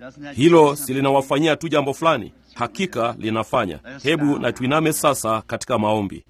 Hilo si linawafanyia tu jambo fulani? Hakika linafanya. Hebu na tuiname sasa katika maombi.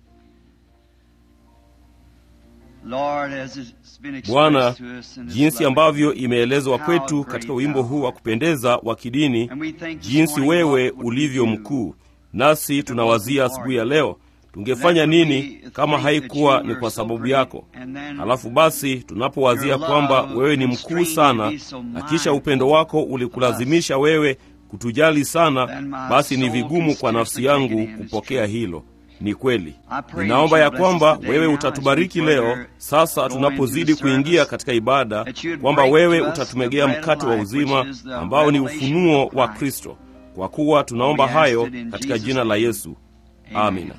Bwana, jinsi ambavyo imeelezwa kwetu katika wimbo huu wa kupendeza wa kidini, jinsi wewe ulivyo mkuu, nasi tunawazia asubuhi ya leo tungefanya nini kama haikuwa ni kwa sababu yako? Halafu basi tunapowazia kwamba wewe ni mkuu sana na kisha upendo wako ulikulazimisha wewe kutujali sana, basi ni vigumu kwa nafsi yangu kupokea hilo. Ni kweli, ninaomba ya kwamba wewe utatubariki leo sasa tunapozidi kuingia katika ibada, kwamba wewe utatumegea mkate wa uzima ambao ni ufunuo wa Kristo, kwa kuwa tunaomba hayo katika jina la Yesu, amina.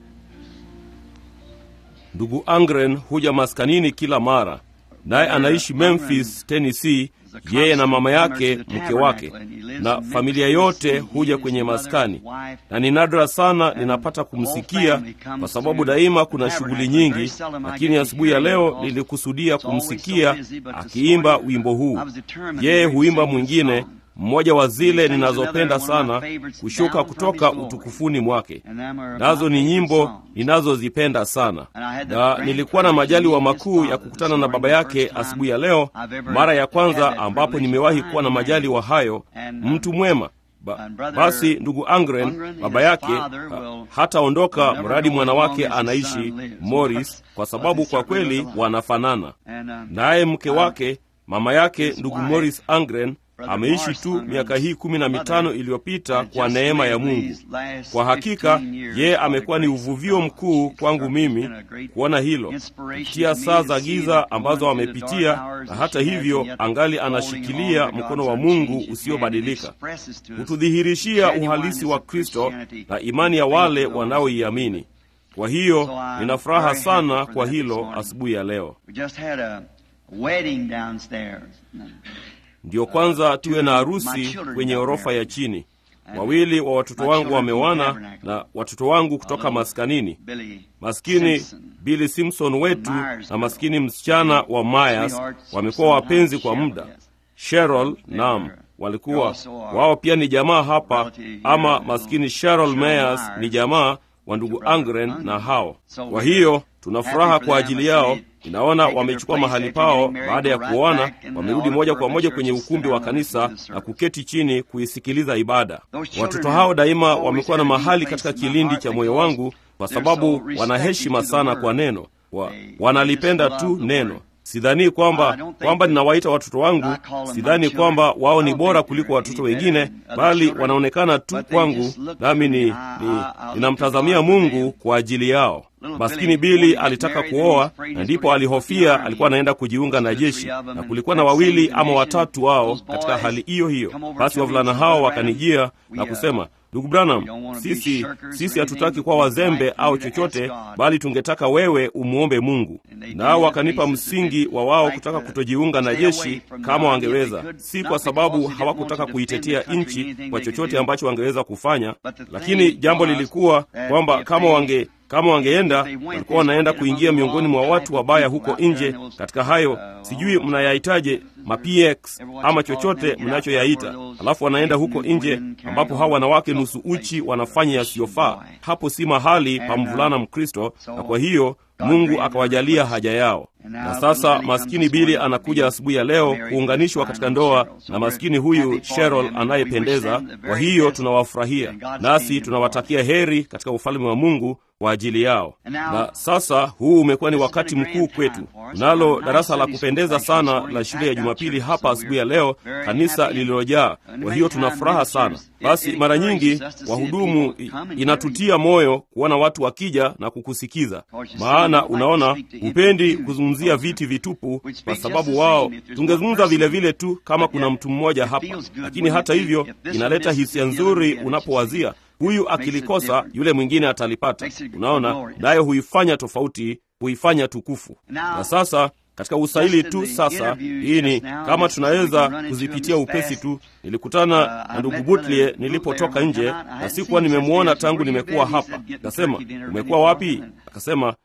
Ndugu Angren huja maskanini kila mara, naye anaishi Memphis, Tennessee, yeye na mama yake, mke wake na familia yote huja kwenye maskani, na ni nadra sana ninapata kumsikia kwa sababu daima kuna shughuli nyingi, lakini asubuhi ya leo nilikusudia kumsikia akiimba wimbo huu. Yeye huimba mwingine mmoja wa zile ninazopenda sana kushuka kutoka utukufuni mwake, nazo ni nyimbo ninazozipenda sana, na nilikuwa na majaliwa makuu ya kukutana na baba yake asubuhi ya leo, mara ya kwanza ambapo nimewahi kuwa na majaliwa hayo. Mtu mwema ba, basi ndugu Angren baba yake ha, hataondoka mradi mwana wake anaishi Morris, kwa sababu kwa kweli wanafanana. Naye mke wake mama yake ndugu Morris Angren ameishi tu miaka hii kumi na mitano iliyopita kwa neema ya Mungu. Kwa hakika yeye amekuwa ni uvuvio mkuu kwangu mimi kuona hilo kupitia saa za giza ambazo amepitia, na hata hivyo angali anashikilia mkono wa Mungu usiobadilika kutudhihirishia uhalisi wa Kristo na imani ya wale wanaoiamini. Kwa hiyo nina furaha sana kwa hilo asubuhi ya leo. Ndiyo kwanza tuwe na harusi kwenye orofa ya chini. Wawili wa watoto wangu wamewana na watoto wangu kutoka maskanini. Maskini Billy Simpson wetu na maskini msichana wa Myers wamekuwa wapenzi kwa muda. Cheryl, naam, walikuwa wao pia ni jamaa hapa, ama maskini Cheryl Myers ni jamaa wa ndugu Angren na hao. Kwa hiyo tuna furaha kwa ajili yao. Inaona wamechukua mahali pao baada ya kuoana, wamerudi moja kwa moja kwenye ukumbi wa kanisa na kuketi chini kuisikiliza ibada. Watoto hao daima wamekuwa na mahali katika kilindi cha moyo wangu, kwa sababu wana heshima sana kwa neno wa, wanalipenda tu neno. Sidhani kwamba kwamba ninawaita watoto wangu, sidhani kwamba wao ni bora kuliko watoto wengine, bali wanaonekana tu kwangu, nami ni, ni ninamtazamia Mungu kwa ajili yao. Maskini Bili alitaka kuoa na ndipo alihofia alikuwa anaenda kujiunga na jeshi, na kulikuwa na wawili ama watatu wao katika hali hiyo hiyo. Basi wavulana hao wakanijia na kusema, ndugu Branham, sisi sisi hatutaki kuwa wazembe au chochote, bali tungetaka wewe umwombe Mungu. Nao wakanipa msingi wa wao kutaka kutojiunga na jeshi kama wangeweza, si kwa sababu hawakutaka kuitetea nchi kwa chochote ambacho wangeweza kufanya, lakini jambo lilikuwa kwamba kama wange kama wangeenda walikuwa wanaenda kuingia miongoni mwa watu wabaya huko nje. Katika hayo sijui mnayahitaje mapx ama chochote mnachoyaita, alafu wanaenda huko nje ambapo hawa wanawake nusu uchi wanafanya yasiyofaa. Hapo si mahali pa mvulana Mkristo, na kwa hiyo Mungu akawajalia haja yao. Na sasa maskini Bili anakuja asubuhi ya leo kuunganishwa katika ndoa na maskini huyu Cheryl anayependeza. Kwa hiyo tunawafurahia, nasi tunawatakia heri katika ufalme wa Mungu kwa ajili yao. Na sasa huu umekuwa ni wakati mkuu kwetu. Tunalo darasa la kupendeza sana la shule ya Jumapili hapa asubuhi ya leo, kanisa lililojaa. Kwa hiyo tuna furaha sana. Basi mara nyingi wahudumu, inatutia moyo kuona watu wakija na kukusikiza, maana unaona, hupendi kuzungumzia viti vitupu, kwa sababu wao tungezungumza vile vile tu kama kuna mtu mmoja hapa, lakini hata hivyo inaleta hisia nzuri unapowazia huyu akilikosa yule mwingine atalipata. Unaona, nayo huifanya tofauti, huifanya tukufu. Na sasa katika usaili tu sasa, hii ni kama tunaweza kuzipitia upesi tu. Nilikutana na ndugu Butlie nilipotoka nje, na sikuwa nimemwona tangu nimekuwa hapa. Akasema, umekuwa wapi? Akasema,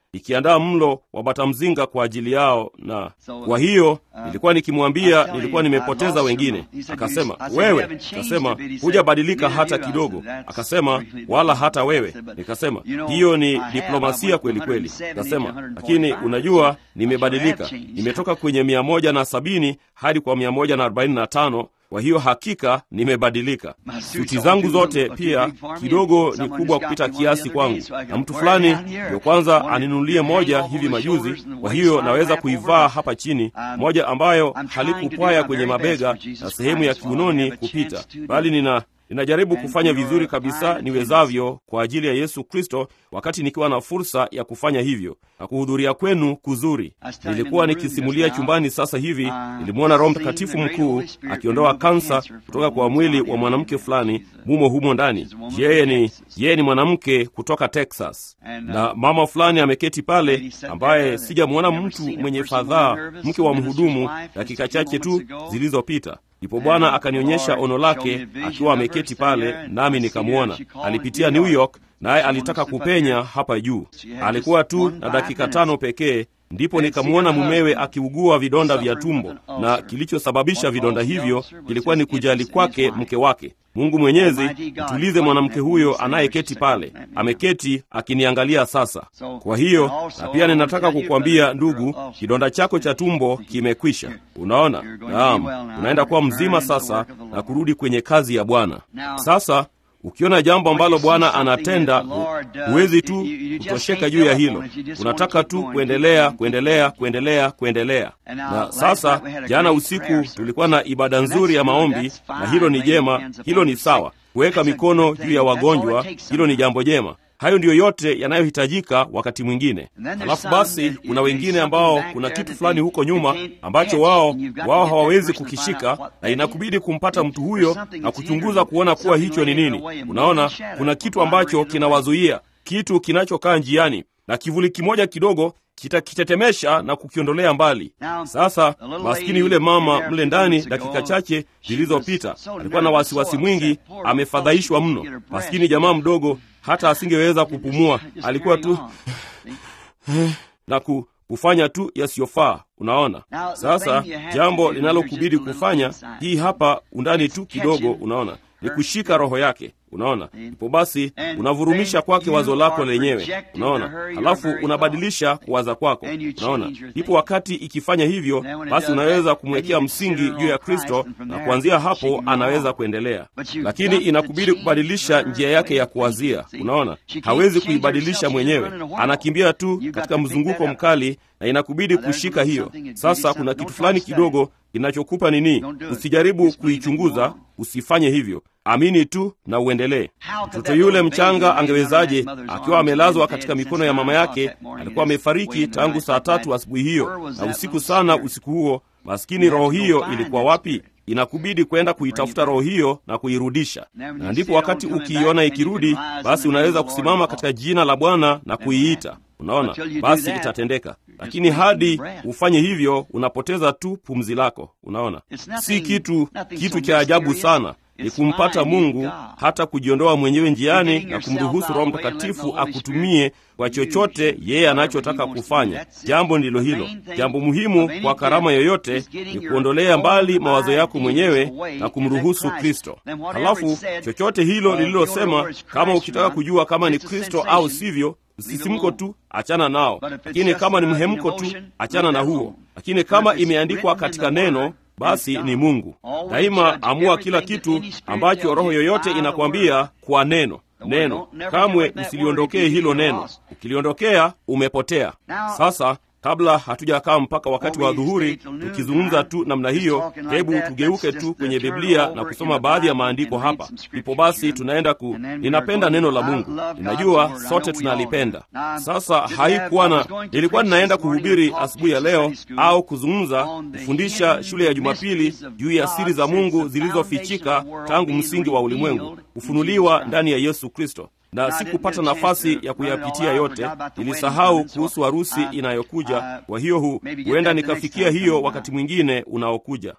ikiandaa mlo wa batamzinga kwa ajili yao, na kwa hiyo nilikuwa nikimwambia nilikuwa nimepoteza wengine. Akasema wewe, akasema hujabadilika hata kidogo. Akasema wala hata wewe. Nikasema hiyo ni diplomasia kweli kweli. Akasema lakini unajua, nimebadilika, nimetoka kwenye mia moja na sabini hadi kwa mia moja na arobaini na tano kwa hiyo hakika nimebadilika. Suti zangu zote pia kidogo ni kubwa kupita kiasi kwangu, na mtu fulani ndio kwanza aninunulie moja hivi majuzi. Kwa hiyo naweza kuivaa hapa chini, moja ambayo halikupwaya kwenye mabega na sehemu ya kiunoni kupita, bali nina ninajaribu kufanya vizuri kabisa niwezavyo kwa ajili ya Yesu Kristo, wakati nikiwa na fursa ya kufanya hivyo na kuhudhuria kwenu kuzuri. Nilikuwa nikisimulia chumbani sasa hivi, nilimwona Roho Mtakatifu mkuu akiondoa kansa kutoka kwa mwili wa mwanamke fulani mumo humo ndani. Yeye ni yeye ni mwanamke kutoka Texas, na mama fulani ameketi pale, ambaye sijamwona mtu mwenye fadhaa, mke wa mhudumu, dakika chache tu zilizopita. Ndipo Bwana akanionyesha ono lake akiwa ameketi pale, nami nikamwona. Alipitia New York, naye alitaka kupenya hapa juu. Alikuwa tu na dakika tano pekee, ndipo nikamwona mumewe akiugua vidonda vya tumbo, na kilichosababisha vidonda hivyo kilikuwa ni kujali kwake mke wake. Mungu Mwenyezi, mtulize mwanamke huyo anayeketi pale, ameketi akiniangalia sasa. Kwa hiyo na pia ninataka kukwambia ndugu, kidonda chako cha tumbo kimekwisha. Unaona, naam, unaenda kuwa mzima sasa na kurudi kwenye kazi ya Bwana. Sasa ukiona jambo ambalo Bwana anatenda, huwezi tu kutosheka juu ya hilo. Unataka tu kuendelea, kuendelea, kuendelea, kuendelea. Na sasa, jana usiku tulikuwa na ibada nzuri ya maombi, na hilo ni jema, hilo ni sawa. Kuweka mikono juu ya wagonjwa, hilo ni jambo jema. Hayo ndiyo yote yanayohitajika wakati mwingine. Halafu basi, kuna wengine ambao kuna kitu fulani huko nyuma ambacho wao wao hawawezi kukishika, na inakubidi kumpata mtu huyo na kuchunguza kuona kuwa hicho ni nini. Unaona, kuna kitu ambacho kinawazuia, kitu kinachokaa njiani, na kivuli kimoja kidogo kitakitetemesha na kukiondolea mbali. Sasa maskini yule mama mle ndani, dakika chache zilizopita, alikuwa na wasiwasi mwingi, amefadhaishwa mno. Maskini jamaa mdogo, hata asingeweza kupumua, alikuwa tu na ku, kufanya tu yasiyofaa. Unaona, sasa jambo linalokubidi kufanya, hii hapa undani tu kidogo, unaona ni kushika roho yake. Unaona, ipo basi, unavurumisha kwake wazo lako lenyewe. Unaona, halafu unabadilisha kuwaza kwako. Unaona, ipo wakati ikifanya hivyo, basi unaweza kumwekea msingi juu ya Kristo, na kuanzia hapo anaweza kuendelea, lakini inakubidi kubadilisha njia yake ya kuwazia. Unaona, hawezi kuibadilisha mwenyewe, anakimbia tu katika mzunguko mkali, na inakubidi kushika hiyo. Sasa kuna kitu fulani kidogo kinachokupa nini. Usijaribu kuichunguza, usifanye hivyo. Amini tu na uendelee. Mtoto yule mchanga angewezaje, akiwa amelazwa katika mikono ya mama yake? Alikuwa amefariki tangu saa tatu asubuhi hiyo na usiku sana usiku huo. Maskini, roho hiyo ilikuwa wapi? Inakubidi kwenda kuitafuta roho hiyo na kuirudisha, na ndipo wakati ukiiona ikirudi, basi unaweza kusimama katika jina la Bwana na kuiita. Unaona, basi itatendeka. Lakini hadi ufanye hivyo, unapoteza tu pumzi lako. Unaona, si kitu kitu cha ajabu sana ni kumpata Mungu, hata kujiondoa mwenyewe njiani na kumruhusu Roho Mtakatifu akutumie kwa chochote yeye anachotaka kufanya. Jambo ndilo hilo. Jambo muhimu kwa karama yoyote ni kuondolea mbali mawazo yako mwenyewe na kumruhusu Kristo. Halafu chochote hilo lililosema, kama ukitaka kujua kama ni Kristo au sivyo, msisimko tu, achana nao. Lakini kama ni mhemko tu, achana na huo. Lakini kama imeandikwa katika neno basi ni Mungu. Daima amua kila kitu ambacho roho yoyote inakwambia kwa neno. Neno kamwe usiliondokee hilo neno. Ukiliondokea umepotea. Sasa kabla hatujakaa mpaka wakati wa dhuhuri tukizungumza tu namna hiyo, hebu tugeuke tu kwenye Biblia na kusoma baadhi ya maandiko hapa. Ipo basi, tunaenda ku, ninapenda neno la Mungu, ninajua sote tunalipenda. Sasa haikuwa na, nilikuwa ninaenda kuhubiri asubuhi ya leo au kuzungumza, kufundisha shule ya Jumapili juu ya siri za Mungu zilizofichika tangu msingi wa ulimwengu, kufunuliwa ndani ya Yesu Kristo na sikupata nafasi ya kuyapitia yote. Nilisahau kuhusu harusi inayokuja. Kwa hiyo hu huenda nikafikia hiyo wakati mwingine unaokuja.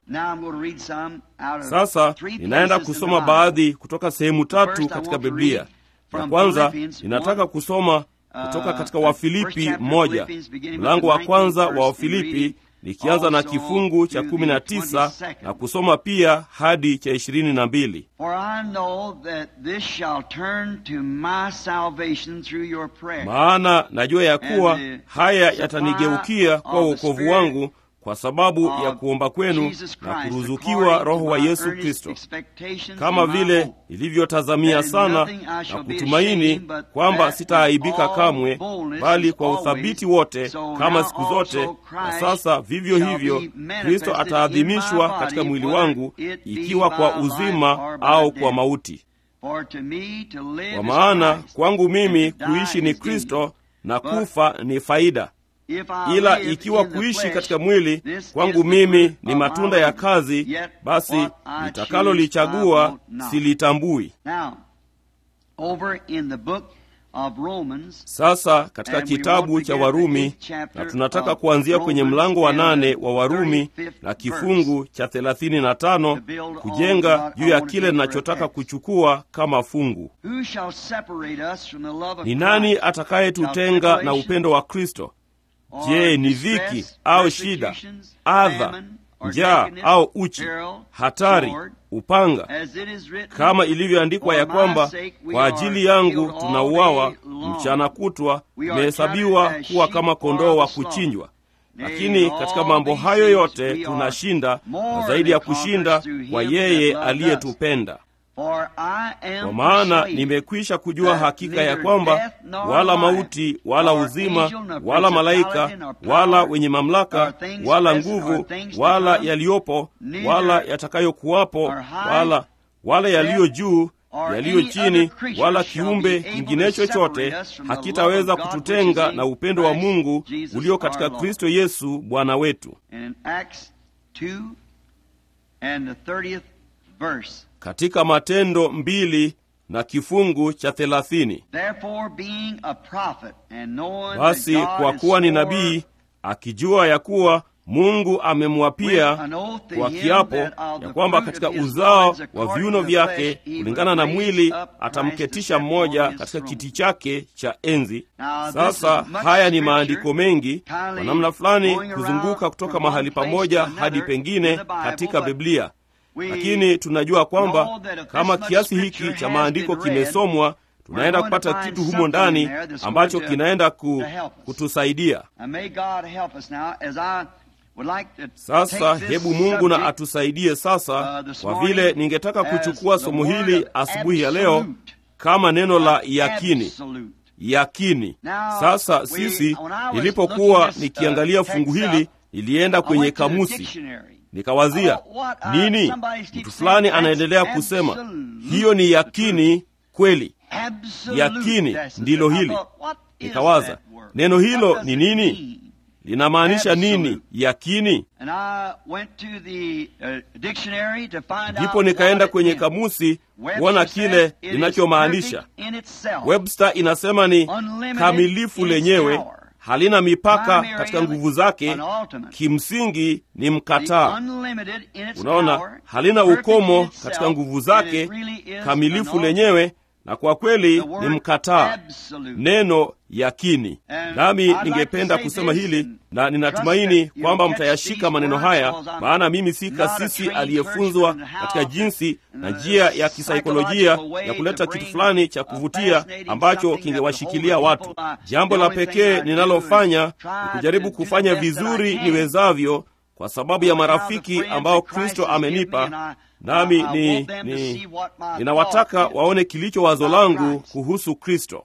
Sasa ninaenda kusoma baadhi kutoka sehemu tatu katika Biblia. Ya kwanza ninataka kusoma kutoka katika Wafilipi moja, mlango wa kwanza wa Wafilipi, nikianza na kifungu cha kumi na tisa na kusoma pia hadi cha ishirini na mbili. Maana najua ya kuwa haya yatanigeukia kwa wokovu wangu kwa sababu ya kuomba kwenu na kuruzukiwa Roho wa Yesu Kristo, kama vile nilivyotazamia sana na kutumaini kwamba sitaaibika kamwe, bali kwa uthabiti wote kama siku zote. Na sasa vivyo hivyo Kristo ataadhimishwa katika mwili wangu, ikiwa kwa uzima au kwa mauti. Kwa maana kwangu mimi kuishi ni Kristo na kufa ni faida ila ikiwa kuishi katika mwili kwangu mimi ni matunda ya kazi, basi nitakalolichagua silitambui. Sasa katika kitabu cha Warumi, na tunataka kuanzia kwenye mlango wa nane wa Warumi na kifungu cha thelathini na tano kujenga juu ya kile ninachotaka kuchukua kama fungu. Ni nani atakayetutenga na upendo wa Kristo? Je, ni dhiki au shida, adha, njaa au uchi, hatari, upanga? Kama ilivyoandikwa ya kwamba kwa ajili yangu tunauawa mchana kutwa, tumehesabiwa kuwa kama kondoo wa kuchinjwa. Lakini katika mambo hayo yote tunashinda, na zaidi ya kushinda, kwa yeye aliyetupenda. Kwa maana nimekwisha kujua hakika ya kwamba wala mauti wala uzima wala malaika wala wenye mamlaka wala nguvu wala yaliyopo wala yatakayokuwapo wala wala yaliyo juu yaliyo chini wala kiumbe kingine chochote hakitaweza kututenga na upendo wa Mungu ulio katika Kristo Yesu Bwana wetu. Katika Matendo mbili na kifungu cha thelathini, basi kwa kuwa ni nabii, akijua ya kuwa Mungu amemwapia kwa kiapo ya kwamba katika uzao wa viuno vyake kulingana na mwili atamketisha mmoja katika kiti chake cha enzi. Sasa haya ni maandiko mengi kwa namna fulani kuzunguka kutoka mahali pamoja hadi pengine katika Biblia lakini tunajua kwamba kama kiasi hiki cha maandiko kimesomwa, tunaenda kupata kitu humo ndani ambacho kinaenda ku, kutusaidia. Sasa hebu Mungu na atusaidie sasa, kwa vile ningetaka kuchukua somo hili asubuhi ya leo kama neno la yakini. Yakini. Sasa sisi, nilipokuwa nikiangalia fungu hili, nilienda kwenye kamusi nikawazia nini? Mtu fulani anaendelea kusema hiyo ni yakini kweli, yakini ndilo hili. Nikawaza neno hilo ni nini, linamaanisha nini yakini? Ndipo nikaenda kwenye kamusi kuona kile linachomaanisha. Webster inasema ni kamilifu lenyewe halina mipaka katika nguvu zake, kimsingi ni mkataa. Unaona, halina ukomo katika nguvu zake, kamilifu lenyewe, na kwa kweli ni mkataa, neno yakini. Nami ningependa kusema hili na ninatumaini kwamba mtayashika maneno haya, maana mimi si kasisi aliyefunzwa katika jinsi na njia ya kisaikolojia ya kuleta kitu fulani cha kuvutia ambacho kingewashikilia watu. Jambo la pekee ninalofanya ni kujaribu kufanya vizuri niwezavyo kwa sababu ya marafiki ambao Kristo amenipa nami ni, ni ninawataka waone kilicho wazo langu kuhusu Kristo.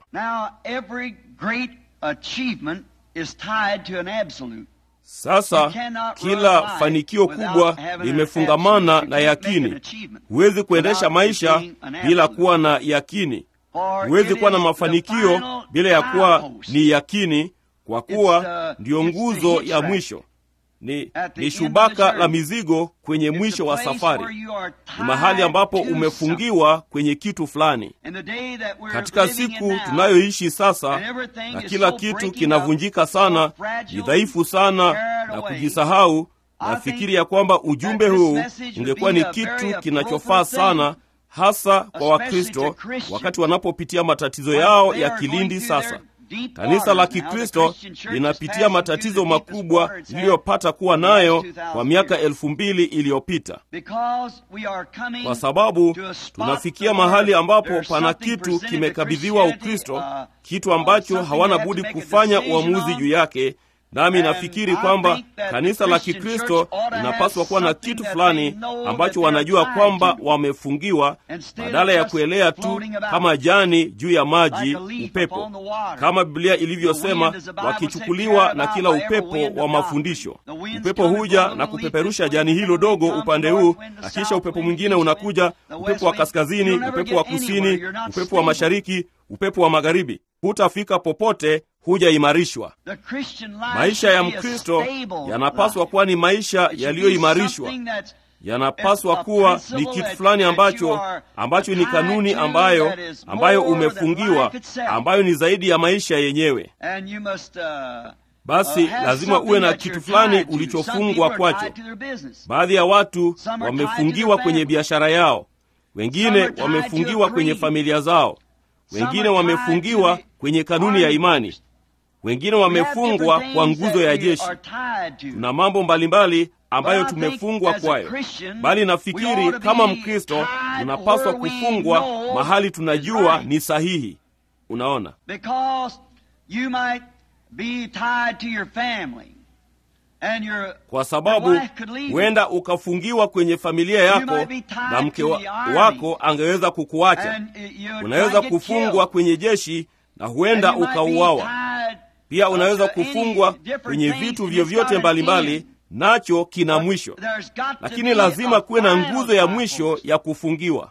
Sasa kila fanikio kubwa limefungamana na yakini. Huwezi kuendesha maisha bila kuwa na yakini. Huwezi kuwa na mafanikio bila ya kuwa ni yakini, kwa kuwa ndiyo nguzo ya mwisho ni, ni shubaka la mizigo kwenye mwisho wa safari. Ni mahali ambapo umefungiwa kwenye kitu fulani. Katika siku tunayoishi sasa, na kila kitu kinavunjika sana, ni dhaifu sana na kujisahau, nafikiri ya kwamba ujumbe huu ungekuwa ni kitu kinachofaa sana hasa kwa Wakristo wakati wanapopitia matatizo yao ya kilindi sasa kanisa la Kikristo linapitia matatizo makubwa liliyopata kuwa nayo kwa miaka elfu mbili iliyopita, kwa sababu tunafikia mahali ambapo pana kitu kimekabidhiwa Ukristo, kitu ambacho hawana budi kufanya uamuzi juu yake. Nami nafikiri kwamba kanisa la Kikristo linapaswa kuwa na kitu fulani ambacho wanajua kwamba wamefungiwa, badala ya kuelea tu kama jani juu ya maji, upepo, kama Biblia ilivyosema, wakichukuliwa na kila upepo wa mafundisho. Upepo huja na kupeperusha jani hilo dogo upande huu, na kisha upepo mwingine unakuja, upepo wa kaskazini, upepo wa kusini, upepo wa mashariki, upepo wa magharibi. Hutafika popote, hujaimarishwa. Maisha ya Mkristo yanapaswa kuwa ni maisha yaliyoimarishwa, yanapaswa kuwa ni kitu fulani ambacho ambacho ni kanuni ambayo ambayo umefungiwa, ambayo ni zaidi ya maisha yenyewe. Basi lazima uwe na kitu fulani ulichofungwa kwacho. Baadhi ya watu wamefungiwa kwenye biashara yao, wengine wamefungiwa kwenye familia zao, wengine wamefungiwa kwenye kanuni ya imani wengine wamefungwa kwa nguzo ya jeshi. Tuna mambo mbalimbali ambayo tumefungwa kwayo, bali nafikiri kama Mkristo tunapaswa kufungwa mahali tunajua ni sahihi. Unaona, kwa sababu huenda ukafungiwa kwenye familia yako na mke wa, wako angeweza kukuacha. Unaweza kufungwa kwenye jeshi na huenda ukauawa. Pia unaweza kufungwa kwenye vitu vyovyote mbalimbali, nacho kina mwisho, lakini lazima kuwe na nguzo ya mwisho ya kufungiwa.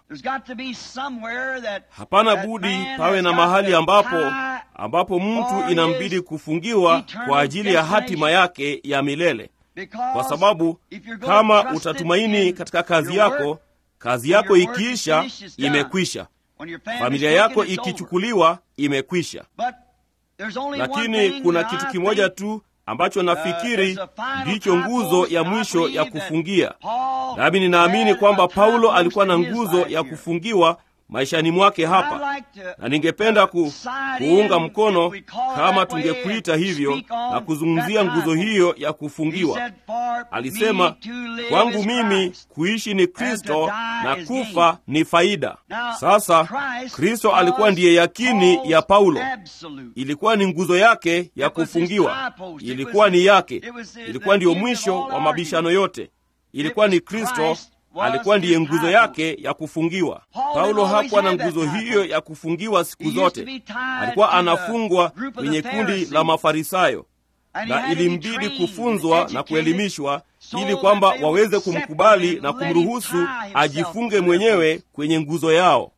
Hapana budi pawe na mahali ambapo ambapo mtu inambidi kufungiwa kwa ajili ya hatima yake ya milele, kwa sababu kama utatumaini katika kazi yako, kazi yako ikiisha, imekwisha. Familia yako ikichukuliwa, imekwisha. Lakini kuna kitu kimoja tu ambacho nafikiri ndicho nguzo ya mwisho ya kufungia, nami ninaamini kwamba Paulo alikuwa na nguzo ya kufungiwa maishani mwake hapa, na ningependa ku, kuunga mkono kama tungekuita hivyo na kuzungumzia nguzo hiyo ya kufungiwa. Alisema, kwangu mimi kuishi ni Kristo na kufa ni faida. Sasa Kristo alikuwa ndiye yakini ya Paulo, ilikuwa ni nguzo yake ya kufungiwa, ilikuwa ni yake, ilikuwa ndiyo mwisho wa mabishano yote, ilikuwa ni Kristo alikuwa ndiye nguzo yake ya kufungiwa. Paulo hakuwa na nguzo hiyo ya kufungiwa siku zote, alikuwa anafungwa kwenye kundi la Mafarisayo, na ilimbidi kufunzwa na kuelimishwa ili kwamba waweze kumkubali na kumruhusu ajifunge mwenyewe kwenye nguzo yao.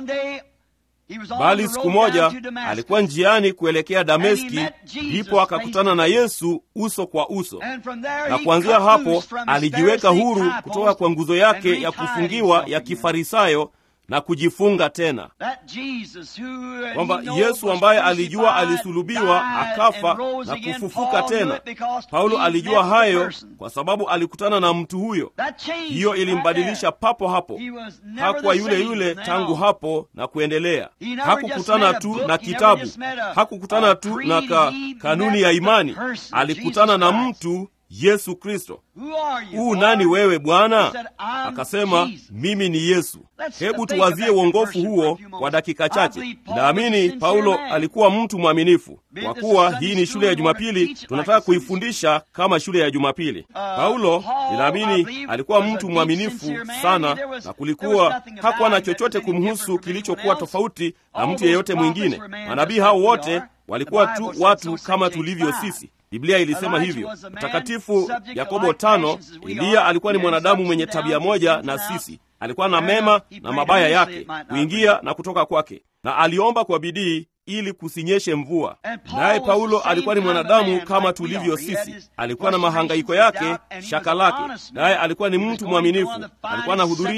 Bali siku moja alikuwa njiani kuelekea Dameski, ndipo akakutana na Yesu uso kwa uso, na kuanzia hapo alijiweka huru kutoka kwa nguzo yake ya kufungiwa ya Kifarisayo na kujifunga tena, kwamba Yesu ambaye alijua alisulubiwa akafa na kufufuka tena. Paulo alijua hayo kwa sababu alikutana na mtu huyo. Hiyo ilimbadilisha papo hapo. Hakuwa yule yule tangu hapo na kuendelea. Hakukutana tu na kitabu, hakukutana tu na ka, kanuni ya imani. Alikutana na mtu Yesu Kristo. Huu nani wewe Bwana? Akasema, mimi ni Yesu. Hebu tuwazie uongofu huo kwa dakika chache. Naamini Paulo alikuwa mtu mwaminifu. Kwa kuwa hii ni shule ya Jumapili, tunataka kuifundisha kama shule ya Jumapili. Paulo, ninaamini alikuwa mtu mwaminifu sana, na kulikuwa hakuwa na chochote kumhusu kilichokuwa tofauti na mtu yeyote mwingine. Manabii hao wote walikuwa tu watu kama tulivyo sisi. Biblia ilisema hivyo. Mtakatifu Yakobo tano, Eliya alikuwa ni mwanadamu mwenye tabia moja na sisi. Alikuwa na mema na mabaya yake, kuingia na kutoka kwake, na aliomba kwa bidii ili kusinyeshe mvua. Naye Paulo alikuwa ni mwanadamu kama tulivyo sisi. Alikuwa na mahangaiko yake, shaka lake, naye alikuwa ni mtu mwaminifu. Alikuwa anahudhuria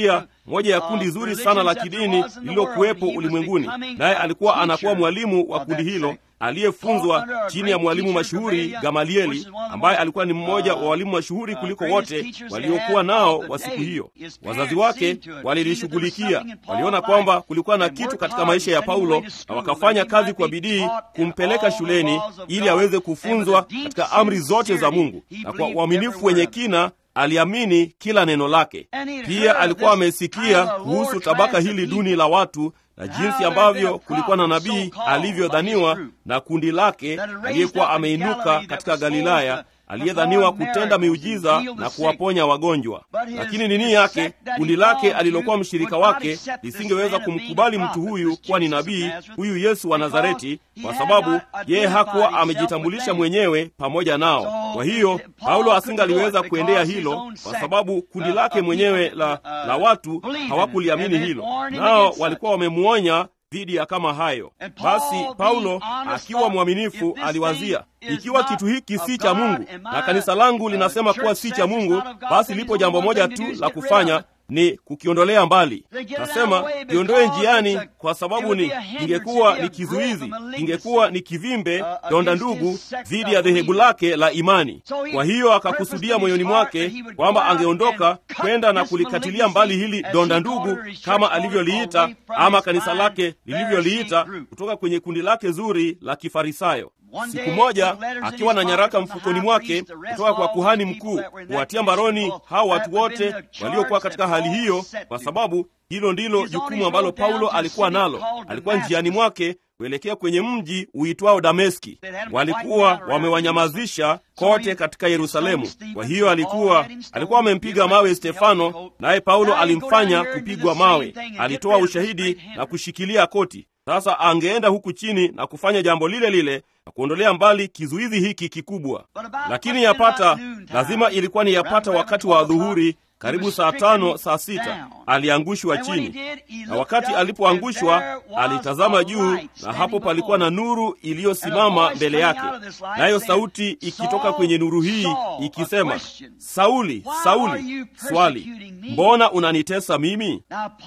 moja ya kundi zuri sana la kidini lililokuwepo ulimwenguni, naye alikuwa anakuwa mwalimu wa kundi hilo aliyefunzwa chini ya mwalimu mashuhuri Gamalieli, ambaye alikuwa ni mmoja wa walimu mashuhuri kuliko wote waliokuwa nao wa siku hiyo. Wazazi wake walilishughulikia, waliona kwamba kulikuwa na kitu katika maisha ya Paulo, na wakafanya kazi kwa bidii kumpeleka shuleni ili aweze kufunzwa katika amri zote za Mungu, na kwa uaminifu wenye kina aliamini kila neno lake. Pia alikuwa amesikia kuhusu tabaka hili duni la watu na jinsi ambavyo kulikuwa na nabii alivyodhaniwa na kundi lake aliyekuwa ameinuka katika Galilaya aliyedhaniwa kutenda miujiza na kuwaponya wagonjwa. Lakini nini yake, kundi lake alilokuwa mshirika wake lisingeweza kumkubali mtu huyu kuwa ni nabii, huyu Yesu wa Nazareti, kwa sababu yeye hakuwa amejitambulisha mwenyewe pamoja nao. Kwa hiyo Paulo asingaliweza kuendea hilo, kwa sababu kundi lake mwenyewe la, la watu hawakuliamini hilo, nao walikuwa wamemuonya dhidi ya kama hayo. Basi Paulo akiwa mwaminifu aliwazia, ikiwa kitu hiki si cha Mungu na kanisa langu linasema kuwa si cha Mungu, basi lipo jambo moja tu la kufanya ni kukiondolea mbali. Nasema kiondoe njiani, kwa sababu ni ingekuwa ni kizuizi, ingekuwa ni kivimbe, donda ndugu dhidi ya dhehebu lake la imani. Kwa hiyo akakusudia moyoni mwake kwamba angeondoka kwenda na kulikatilia mbali hili donda ndugu, kama alivyoliita ama kanisa lake lilivyoliita, kutoka kwenye kundi lake zuri la Kifarisayo. Siku moja akiwa na nyaraka mfukoni mwake kutoka kwa kuhani mkuu kuwatia mbaroni hao watu wote waliokuwa katika hali hiyo, kwa sababu hilo ndilo jukumu ambalo Paulo alikuwa nalo. Alikuwa njiani mwake kuelekea kwenye mji uitwao Dameski. Walikuwa wamewanyamazisha kote katika Yerusalemu. Kwa hiyo alikuwa alikuwa amempiga mawe Stefano, naye Paulo alimfanya kupigwa mawe. Alitoa ushahidi na kushikilia koti. Sasa angeenda huku chini na kufanya jambo lile lile na kuondolea mbali kizuizi hiki kikubwa, lakini yapata, lazima ilikuwa ni yapata wakati wa dhuhuri, karibu saa tano saa sita, aliangushwa chini, na wakati alipoangushwa alitazama juu, na hapo palikuwa na nuru iliyosimama mbele yake, nayo sauti ikitoka kwenye nuru hii ikisema, Sauli, Sauli, swali, mbona unanitesa mimi?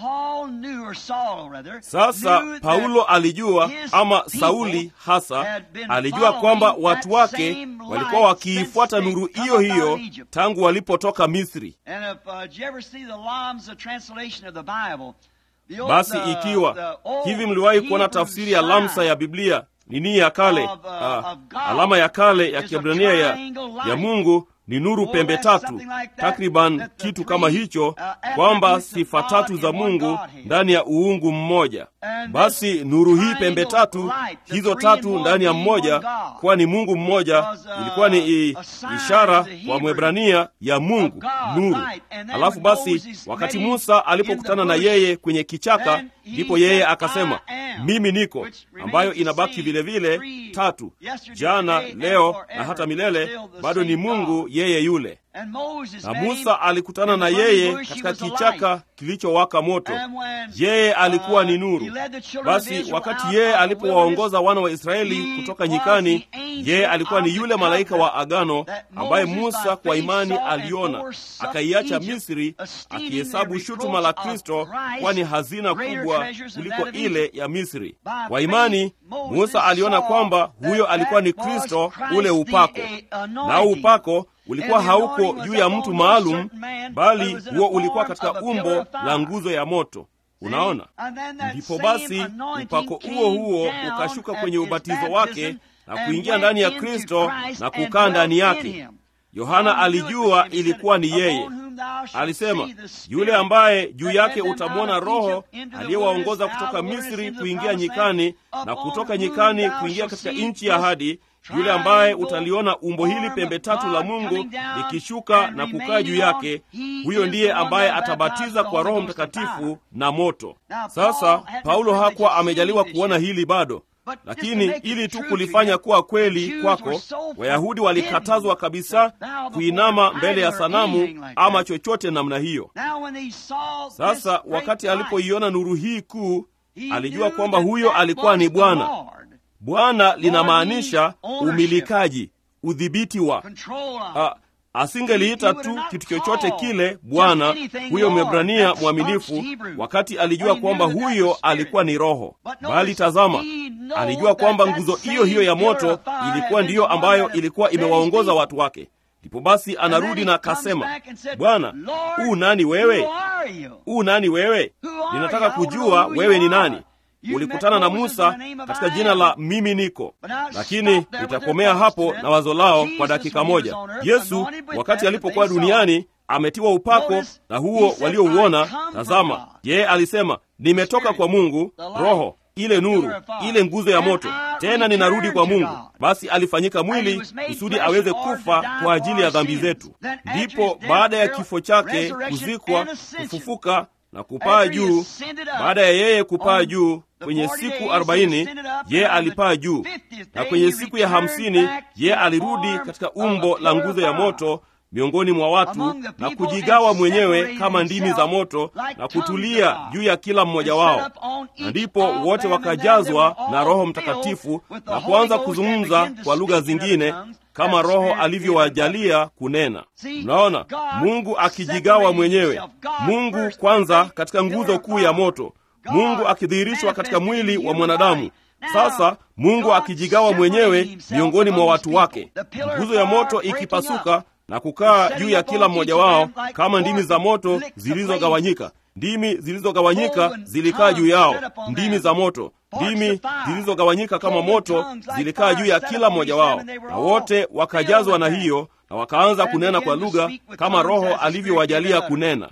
Sasa Paulo alijua ama Sauli hasa alijua kwamba watu wake walikuwa wakiifuata nuru hiyo hiyo tangu walipotoka Misri. Basi ikiwa hivi, mliwahi kuona tafsiri ya lamsa ya Biblia nini ya kale, uh, alama ya kale ya Kiebrania ya, ya Mungu ni nuru pembe tatu, takriban kitu kama hicho, kwamba sifa tatu za Mungu ndani ya uungu mmoja. Basi nuru hii pembe tatu, hizo tatu ndani ya mmoja, kuwa ni Mungu mmoja, ilikuwa ni ishara kwa Mwebrania ya Mungu nuru. Alafu basi, wakati Musa alipokutana na yeye kwenye kichaka, ndipo yeye akasema mimi niko, ambayo inabaki vilevile tatu, jana, leo na hata milele, bado ni Mungu yeye yule. Na Musa alikutana na yeye katika kichaka kilichowaka moto. Yeye alikuwa ni nuru. Basi wakati yeye alipowaongoza wana wa Israeli kutoka nyikani, yeye alikuwa ni yule malaika wa agano ambaye Musa kwa imani aliona, akaiacha Misri, akihesabu shutuma la Kristo kuwa ni hazina kubwa kuliko ile ya Misri. Kwa imani Musa aliona kwamba huyo alikuwa ni Kristo, ule upako, nao upako ulikuwa hauko juu ya mtu maalum, bali huo ulikuwa katika umbo la nguzo ya moto. Unaona, ndipo basi upako huo huo ukashuka kwenye ubatizo wake na kuingia ndani ya Kristo na kukaa ndani yake. Yohana alijua ilikuwa ni yeye. Alisema, yule ambaye juu yake utamwona Roho aliyewaongoza kutoka Misri kuingia nyikani na kutoka nyikani kuingia katika nchi ya ahadi yule ambaye utaliona umbo hili pembe tatu la Mungu likishuka na kukaa juu yake, huyo ndiye ambaye atabatiza kwa Roho Mtakatifu na moto. Sasa Paulo hakuwa amejaliwa kuona hili bado, lakini ili tu kulifanya kuwa kweli kwako, Wayahudi walikatazwa kabisa kuinama mbele ya sanamu ama chochote namna hiyo. Sasa wakati alipoiona nuru hii kuu, alijua kwamba huyo alikuwa ni Bwana. Bwana linamaanisha umilikaji, udhibiti wa. A, asingeliita tu kitu chochote kile Bwana, huyo Mwebrania mwaminifu, wakati alijua kwamba huyo alikuwa ni Roho. Bali tazama, alijua kwamba nguzo hiyo hiyo ya moto ilikuwa ndiyo ambayo ilikuwa imewaongoza watu wake. Ndipo basi anarudi na akasema, Bwana, huu nani wewe? Huu nani wewe? Ninataka kujua wewe ni nani. Ulikutana na Musa katika jina la mimi niko. Lakini nitakomea hapo na wazo lao kwa dakika moja. Yesu wakati alipokuwa duniani ametiwa upako na huo waliouona. Tazama, yeye alisema nimetoka kwa Mungu, Roho ile nuru, ile nguzo ya moto, tena ninarudi kwa Mungu. Basi alifanyika mwili kusudi aweze kufa kwa ajili ya dhambi zetu. Ndipo baada ya kifo chake, kuzikwa, kufufuka na kupaa juu. Baada ya yeye kupaa juu kwenye siku arobaini yeye alipaa juu, na kwenye siku ya hamsini yeye alirudi katika umbo la nguzo ya moto miongoni mwa watu na kujigawa mwenyewe kama ndimi za moto na kutulia juu ya kila mmoja wao, na ndipo wote wakajazwa na Roho Mtakatifu na kuanza kuzungumza kwa lugha zingine kama Roho alivyowajalia kunena. Mnaona, Mungu akijigawa mwenyewe, Mungu kwanza katika nguzo kuu ya moto, Mungu akidhihirishwa katika mwili wa mwanadamu. Sasa Mungu akijigawa mwenyewe miongoni mwa watu wake, nguzo ya moto ikipasuka na kukaa juu ya kila mmoja wao kama ndimi za moto zilizogawanyika. Ndimi zilizogawanyika zilikaa juu yao, ndimi za moto, ndimi zilizogawanyika kama moto zilikaa juu ya kila mmoja wao, na wote wakajazwa na hiyo, na wakaanza kunena kwa lugha kama Roho alivyowajalia kunena.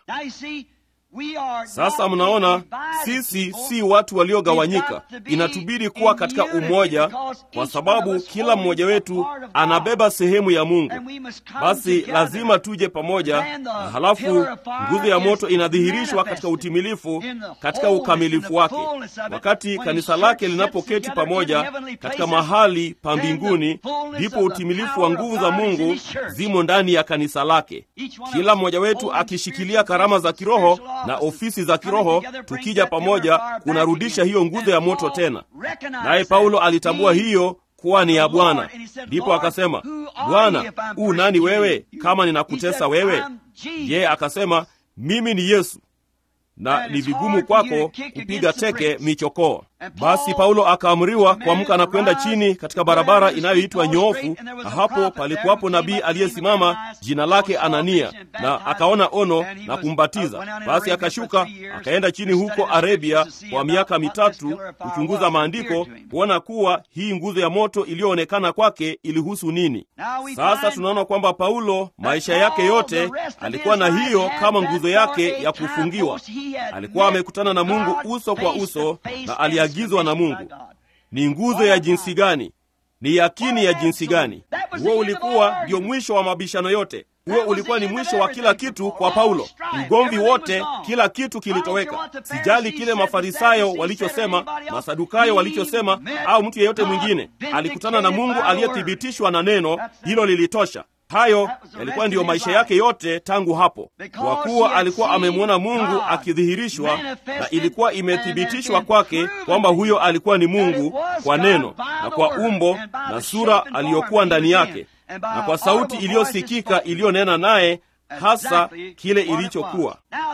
Sasa mnaona, sisi si watu waliogawanyika. Inatubidi kuwa katika umoja, kwa sababu kila mmoja wetu anabeba sehemu ya Mungu. Basi lazima tuje pamoja, na halafu nguzo ya moto inadhihirishwa katika utimilifu, katika ukamilifu wake. Wakati kanisa lake linapoketi pamoja katika mahali pa mbinguni, ndipo utimilifu wa nguvu za Mungu zimo ndani ya kanisa lake, kila mmoja wetu akishikilia karama za kiroho na ofisi za kiroho, tukija pamoja kunarudisha hiyo nguzo ya moto tena. Naye Paulo alitambua hiyo kuwa ni ya Bwana, ndipo akasema, Bwana, u nani wewe, kama ninakutesa wewe? Yeye akasema, mimi ni Yesu, na ni vigumu kwako kupiga teke michokoo. Basi Paulo akaamriwa kuamka na kwenda chini katika barabara inayoitwa Nyoofu, na hapo palikuwapo nabii aliyesimama jina lake Anania, na akaona ono na kumbatiza. Basi akashuka akaenda chini huko Arabia kwa miaka mitatu kuchunguza maandiko, kuona kuwa hii nguzo ya moto iliyoonekana kwake ilihusu nini. Sasa tunaona kwamba Paulo maisha yake yote alikuwa na hiyo kama nguzo yake ya kufungiwa. Alikuwa amekutana na Mungu uso kwa uso na aliagizwa na Mungu. Ni nguzo ya jinsi gani? Ni yakini ya jinsi gani? Huo ulikuwa ndio mwisho wa mabishano yote. Huo ulikuwa ni mwisho wa kila kitu kwa Paulo. Ugomvi wote, kila kitu kilitoweka. Sijali kile Mafarisayo walichosema, Masadukayo walichosema, au mtu yeyote mwingine. Alikutana na Mungu aliyethibitishwa na neno hilo, lilitosha. Hayo yalikuwa ndiyo maisha yake yote tangu hapo, kwa kuwa alikuwa amemwona Mungu akidhihirishwa, na ilikuwa imethibitishwa kwake kwamba huyo alikuwa ni Mungu kwa neno na kwa umbo na sura aliyokuwa ndani yake, na kwa sauti iliyosikika iliyonena naye hasa kile ilichokuwa.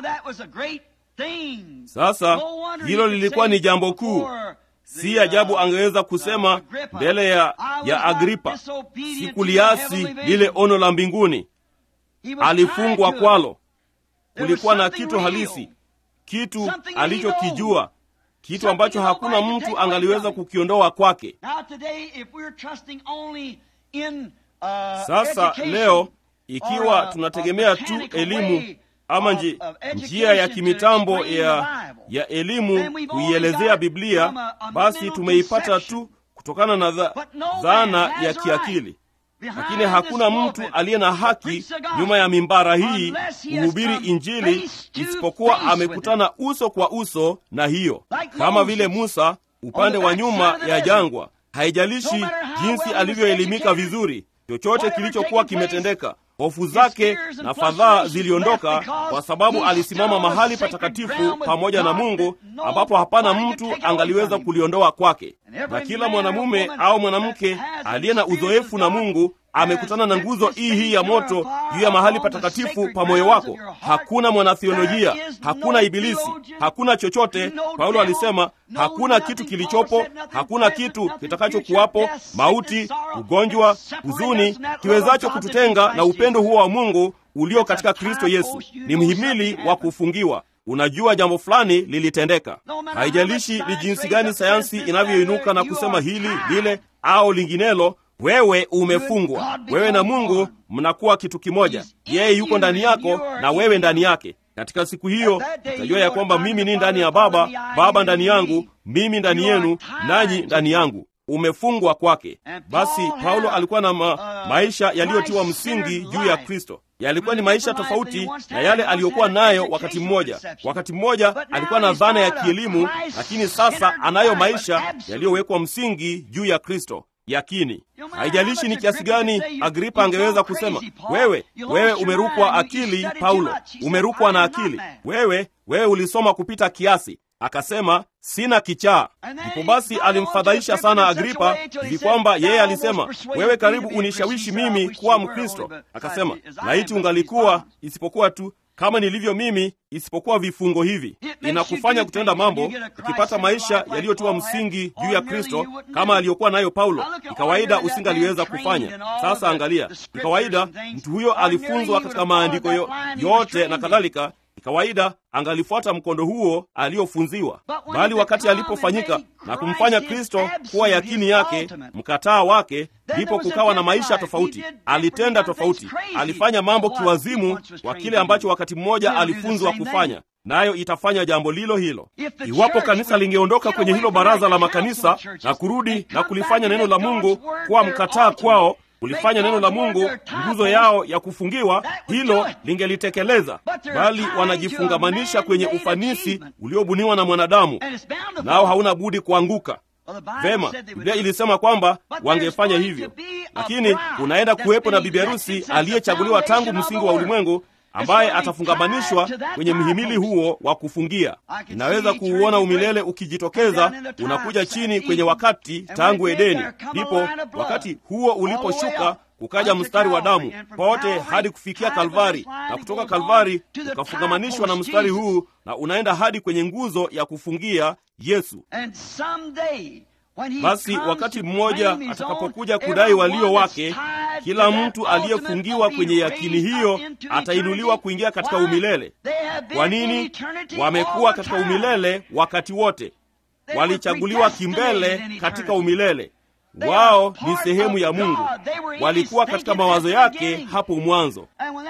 Sasa hilo lilikuwa ni jambo kuu. Si ajabu angeweza kusema mbele ya, ya Agripa, sikuliasi lile ono la mbinguni. Alifungwa kwalo. Kulikuwa na kitu halisi, kitu alichokijua, kitu ambacho hakuna mtu angaliweza kukiondoa kwake. Sasa leo, ikiwa tunategemea tu elimu ama nji, njia ya kimitambo ya, ya elimu kuielezea Biblia, basi tumeipata tu kutokana na dha, dhana ya kiakili. Lakini hakuna mtu aliye na haki nyuma ya mimbara hii kuhubiri Injili isipokuwa amekutana uso kwa uso na hiyo, kama vile Musa upande wa nyuma ya jangwa. Haijalishi jinsi alivyoelimika vizuri, chochote kilichokuwa kimetendeka hofu zake na fadhaa ziliondoka, kwa sababu alisimama mahali patakatifu pamoja na Mungu, ambapo hapana mtu angaliweza kuliondoa kwake. Na kila mwanamume au mwanamke aliye na uzoefu na Mungu amekutana na nguzo hii hii ya moto juu ya mahali patakatifu pa moyo wako. Hakuna mwanatheolojia, hakuna ibilisi, hakuna chochote. Paulo alisema hakuna kitu kilichopo, hakuna kitu kitakachokuwapo, mauti, ugonjwa, huzuni kiwezacho kututenga na upendo huo wa Mungu ulio katika Kristo Yesu. Ni mhimili wa kufungiwa. Unajua jambo fulani lilitendeka. Haijalishi ni jinsi gani sayansi inavyoinuka na kusema hili lile au linginelo, wewe umefungwa. Wewe na Mungu mnakuwa kitu kimoja. Yeye yuko ndani yako na wewe ndani yake. Katika siku hiyo utajua ya kwamba mimi ni ndani ya Baba, Baba ndani yangu, mimi ndani yenu, nanyi ndani yangu. Umefungwa kwake. Basi Paulo alikuwa na ma maisha yaliyotiwa msingi juu ya Kristo. Yalikuwa ni maisha tofauti na yale aliyokuwa nayo wakati mmoja. Wakati mmoja alikuwa na dhana ya kielimu, lakini sasa anayo maisha yaliyowekwa msingi juu ya Kristo. Yakini, haijalishi ni kiasi gani Agripa angeweza kusema, wewe wewe umerukwa akili, Paulo, umerukwa na akili, wewe wewe ulisoma kupita kiasi. Akasema sina kichaa. Ndipo basi alimfadhaisha sana Agripa hivi kwamba yeye alisema, wewe karibu unishawishi mimi kuwa Mkristo. Akasema, laiti ungalikuwa, isipokuwa tu kama nilivyo mimi, isipokuwa vifungo hivi. Inakufanya kutenda mambo, ukipata maisha yaliyotiwa msingi juu ya Kristo kama aliyokuwa nayo Paulo. Ni kawaida usingaliweza kufanya. Sasa angalia, ni kawaida mtu huyo alifunzwa katika maandiko yo, yote na kadhalika kawaida angalifuata mkondo huo aliyofunziwa, bali wakati alipofanyika na kumfanya Kristo kuwa yakini yake, mkataa wake, ndipo kukawa na maisha tofauti. Alitenda tofauti, alifanya mambo kiwazimu kwa kile ambacho wakati mmoja alifunzwa kufanya, nayo itafanya jambo lilo hilo. Iwapo kanisa lingeondoka kwenye hilo baraza la makanisa na kurudi na kulifanya neno la Mungu kuwa mkataa kwao kulifanya neno la Mungu nguzo yao ya kufungiwa, hilo lingelitekeleza, bali wanajifungamanisha kwenye ufanisi uliobuniwa na mwanadamu, nao hauna budi kuanguka. Vema, Biblia ilisema kwamba wangefanya hivyo, lakini kunaenda kuwepo na bibi harusi aliyechaguliwa tangu msingi wa ulimwengu ambaye atafungamanishwa kwenye mhimili huo wa kufungia. Inaweza kuuona umilele ukijitokeza, unakuja chini kwenye wakati tangu Edeni. Ndipo wakati huo uliposhuka, kukaja mstari wa damu pote hadi kufikia Kalvari, na kutoka Kalvari ukafungamanishwa na mstari huu, na unaenda hadi kwenye nguzo ya kufungia Yesu. Basi wakati mmoja atakapokuja kudai walio wake, kila mtu aliyefungiwa kwenye yakini hiyo atainuliwa kuingia katika umilele. Kwa nini? Wamekuwa katika umilele wakati wote, walichaguliwa kimbele katika umilele. Wao ni sehemu ya Mungu, walikuwa katika mawazo yake hapo mwanzo.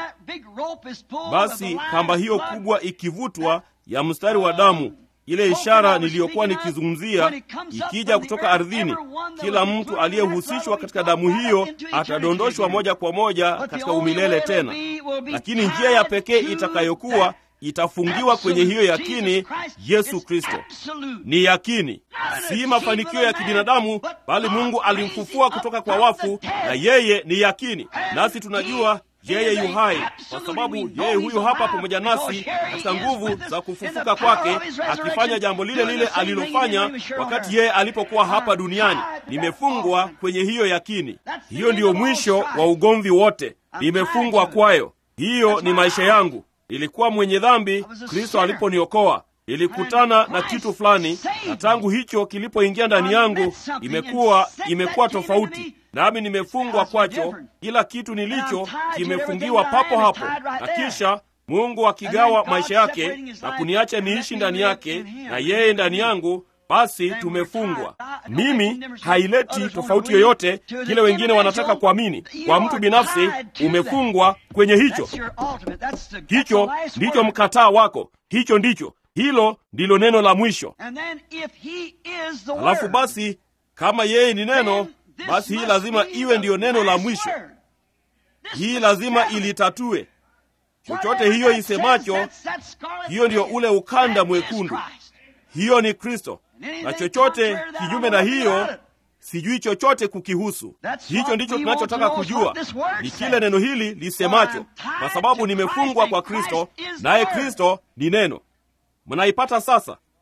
Basi kamba hiyo kubwa ikivutwa ya mstari wa damu ile ishara niliyokuwa nikizungumzia ikija kutoka ardhini, kila mtu aliyehusishwa katika damu hiyo atadondoshwa moja kwa moja katika umilele tena. Lakini njia ya pekee itakayokuwa itafungiwa kwenye hiyo yakini, Yesu Kristo ni yakini, si mafanikio ya kibinadamu, bali Mungu alimfufua kutoka kwa wafu, na yeye ni yakini, nasi tunajua yeye yu hai kwa sababu yeye huyo hapa pamoja nasi katika nguvu za kufufuka kwake, akifanya jambo lile lile alilofanya wakati yeye alipokuwa hapa duniani. Nimefungwa kwenye hiyo yakini. Hiyo ndiyo mwisho wa ugomvi wote, nimefungwa kwayo. Hiyo ni maisha yangu. Nilikuwa mwenye dhambi, Kristo aliponiokoa ilikutana na kitu fulani, na tangu hicho kilipoingia ndani yangu, imekuwa imekuwa tofauti nami nimefungwa kwacho. Kila kitu nilicho kimefungiwa papo hapo, na kisha Mungu akigawa maisha yake na kuniacha niishi ndani yake na yeye ndani yangu, basi tumefungwa. Mimi haileti tofauti yoyote kile wengine wanataka kuamini. Kwa mtu binafsi, umefungwa kwenye hicho. Hicho ndicho mkataa wako, hicho ndicho, hilo ndilo neno la mwisho. Halafu basi, kama yeye ni neno basi hii lazima iwe ndiyo neno la mwisho. Hii lazima ilitatue chochote hiyo isemacho. Hiyo ndiyo ule ukanda mwekundu, hiyo ni Kristo, na chochote kinyume na hiyo sijui chochote kukihusu. Hicho ndicho tunachotaka kujua, ni kile neno hili lisemacho, kwa sababu nimefungwa kwa Kristo, naye Kristo ni neno. Mnaipata sasa?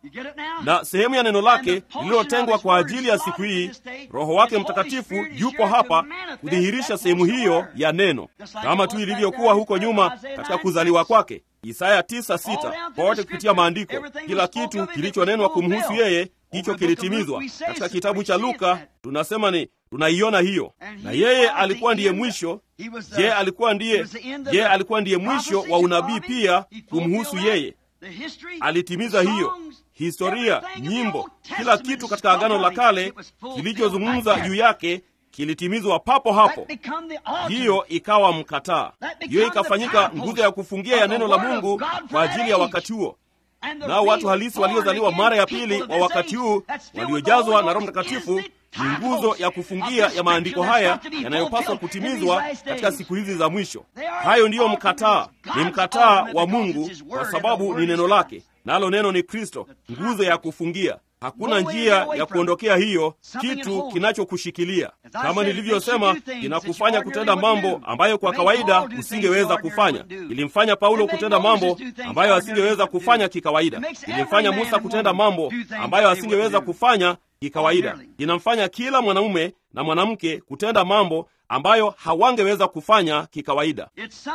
na sehemu ya neno lake lililotengwa kwa ajili ya siku hii. Roho wake Mtakatifu yupo hapa kudhihirisha sehemu hiyo ya neno, kama tu ilivyokuwa huko nyuma katika kuzaliwa kwake. Isaya 9:6 pote kupitia maandiko, kila kitu kilichonenwa kumhusu yeye hicho kilitimizwa. Katika kitabu cha Luka tunasema ni tunaiona hiyo, na yeye alikuwa ndiye mwisho. Je, alikuwa ndiye je, alikuwa ndiye mwisho wa unabii pia kumhusu yeye? Alitimiza hiyo. Historia, nyimbo, kila kitu katika Agano la Kale kilichozungumza juu yake kilitimizwa papo hapo. Hiyo ikawa mkataa, hiyo ikafanyika nguzo ya kufungia ya neno la Mungu kwa ajili ya wakati huo. Nao watu halisi waliozaliwa mara ya pili wa wakati huu waliojazwa na Roho Mtakatifu ni nguzo ya kufungia ya maandiko haya yanayopaswa kutimizwa katika siku hizi za mwisho. Hayo ndiyo mkataa, ni mkataa wa Mungu kwa sababu ni neno lake, nalo neno ni Kristo, nguzo ya kufungia. Hakuna njia ya kuondokea hiyo, kitu kinachokushikilia. Kama nilivyosema, kinakufanya kutenda mambo ambayo kwa kawaida usingeweza kufanya. Ilimfanya Paulo kutenda mambo ambayo asingeweza kufanya kikawaida. Ilimfanya Musa kutenda mambo ambayo asingeweza kufanya kikawaida. Inamfanya kila mwanamume na mwanamke kutenda mambo ambayo hawangeweza kufanya kikawaida.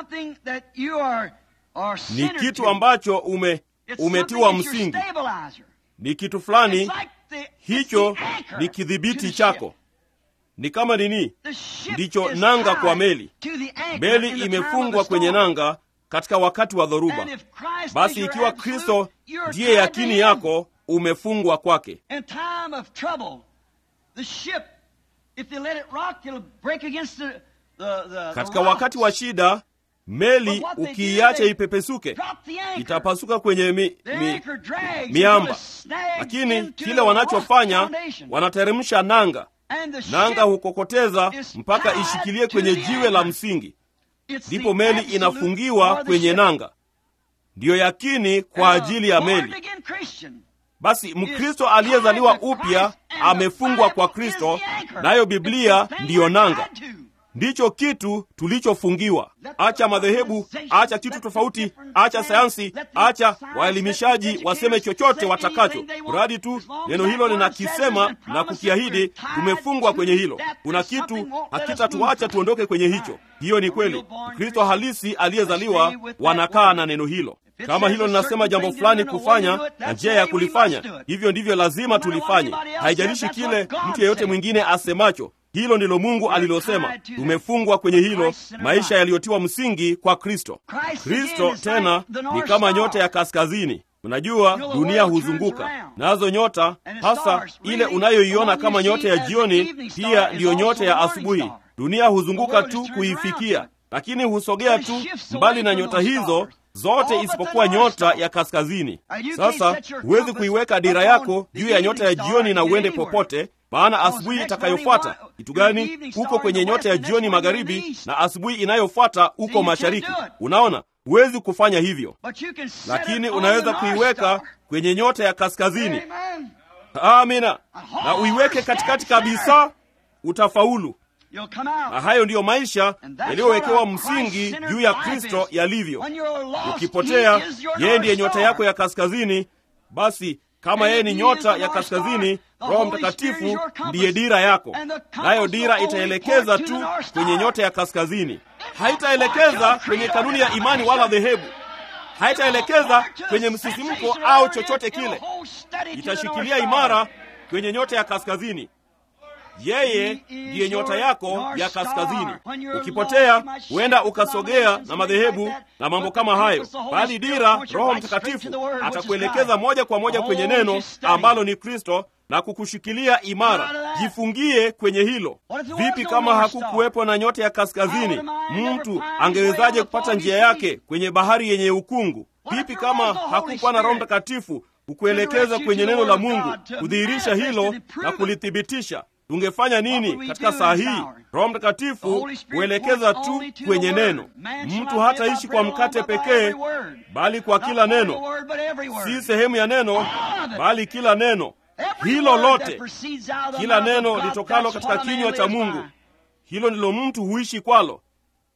Ni kitu ambacho ume umetiwa msingi ni kitu fulani hicho, ni kidhibiti chako. Ni kama nini? Ndicho nanga kwa meli. Meli imefungwa kwenye nanga katika wakati wa dhoruba. Basi ikiwa Kristo ndiye yakini yako, umefungwa kwake. Katika wakati wa shida meli ukiiacha ipepesuke itapasuka kwenye mi, mi, miamba. Lakini kile wanachofanya wanateremsha nanga, nanga hukokoteza mpaka ishikilie kwenye jiwe la msingi, ndipo meli inafungiwa kwenye nanga. Ndiyo yakini kwa ajili ya meli. Basi Mkristo aliyezaliwa upya amefungwa kwa Kristo, nayo Biblia ndiyo nanga ndicho kitu tulichofungiwa. Acha madhehebu, acha kitu tofauti, acha sayansi, acha waelimishaji waseme chochote watakacho, mradi tu neno hilo linakisema na kukiahidi. Tumefungwa kwenye hilo. Kuna kitu hakitatuacha tuondoke kwenye hicho. Hiyo ni kweli. Kristo halisi aliyezaliwa wanakaa na neno hilo. Kama hilo linasema jambo fulani kufanya na njia ya kulifanya, hivyo ndivyo lazima tulifanye. Haijalishi kile mtu yeyote mwingine asemacho. Hilo ndilo Mungu alilosema. Tumefungwa kwenye hilo, maisha yaliyotiwa msingi kwa Kristo. Kristo tena ni kama nyota ya kaskazini. Unajua, dunia huzunguka nazo nyota, hasa ile unayoiona kama nyota ya jioni, pia ndiyo nyota ya asubuhi. Dunia huzunguka tu kuifikia, lakini husogea tu mbali na nyota hizo zote isipokuwa nyota ya kaskazini. Sasa huwezi kuiweka dira yako juu ya nyota ya jioni na uende popote, maana asubuhi itakayofuata kitu gani? Uko kwenye nyota ya jioni magharibi, na asubuhi inayofuata uko mashariki. Unaona, huwezi kufanya hivyo, lakini unaweza kuiweka kwenye nyota ya kaskazini. Amina, na uiweke katikati kabisa, utafaulu. Na hayo ndiyo maisha yaliyowekewa msingi juu ya Kristo yalivyo. Ukipotea, yeye ndiye nyota yako ya kaskazini. Basi kama yeye ni nyota ya kaskazini, Roho Mtakatifu ndiye dira yako, nayo dira itaelekeza tu kwenye nyota ya kaskazini. Haitaelekeza kwenye kanuni ya imani wala dhehebu, haitaelekeza kwenye msisimko au chochote kile. Itashikilia imara kwenye nyota ya kaskazini. Yeye ndiye nyota yako ya kaskazini. Ukipotea huenda ukasogea na madhehebu na mambo kama hayo, bali dira, Roho Mtakatifu atakuelekeza moja kwa moja kwenye neno ambalo ni Kristo na kukushikilia imara. Jifungie kwenye hilo. Vipi kama hakukuwepo na nyota ya kaskazini? Mtu angewezaje kupata njia yake kwenye bahari yenye ukungu? Vipi kama hakukuwa na Roho Mtakatifu kukuelekeza kwenye neno la Mungu, kudhihirisha hilo na kulithibitisha? Tungefanya nini katika saa hii? Roho Mtakatifu huelekeza tu kwenye neno. Mtu hataishi kwa mkate pekee, bali kwa kila neno, si sehemu ya neno, bali kila neno. Hilo lote, kila neno litokalo katika kinywa cha Mungu, hilo ndilo mtu huishi kwalo.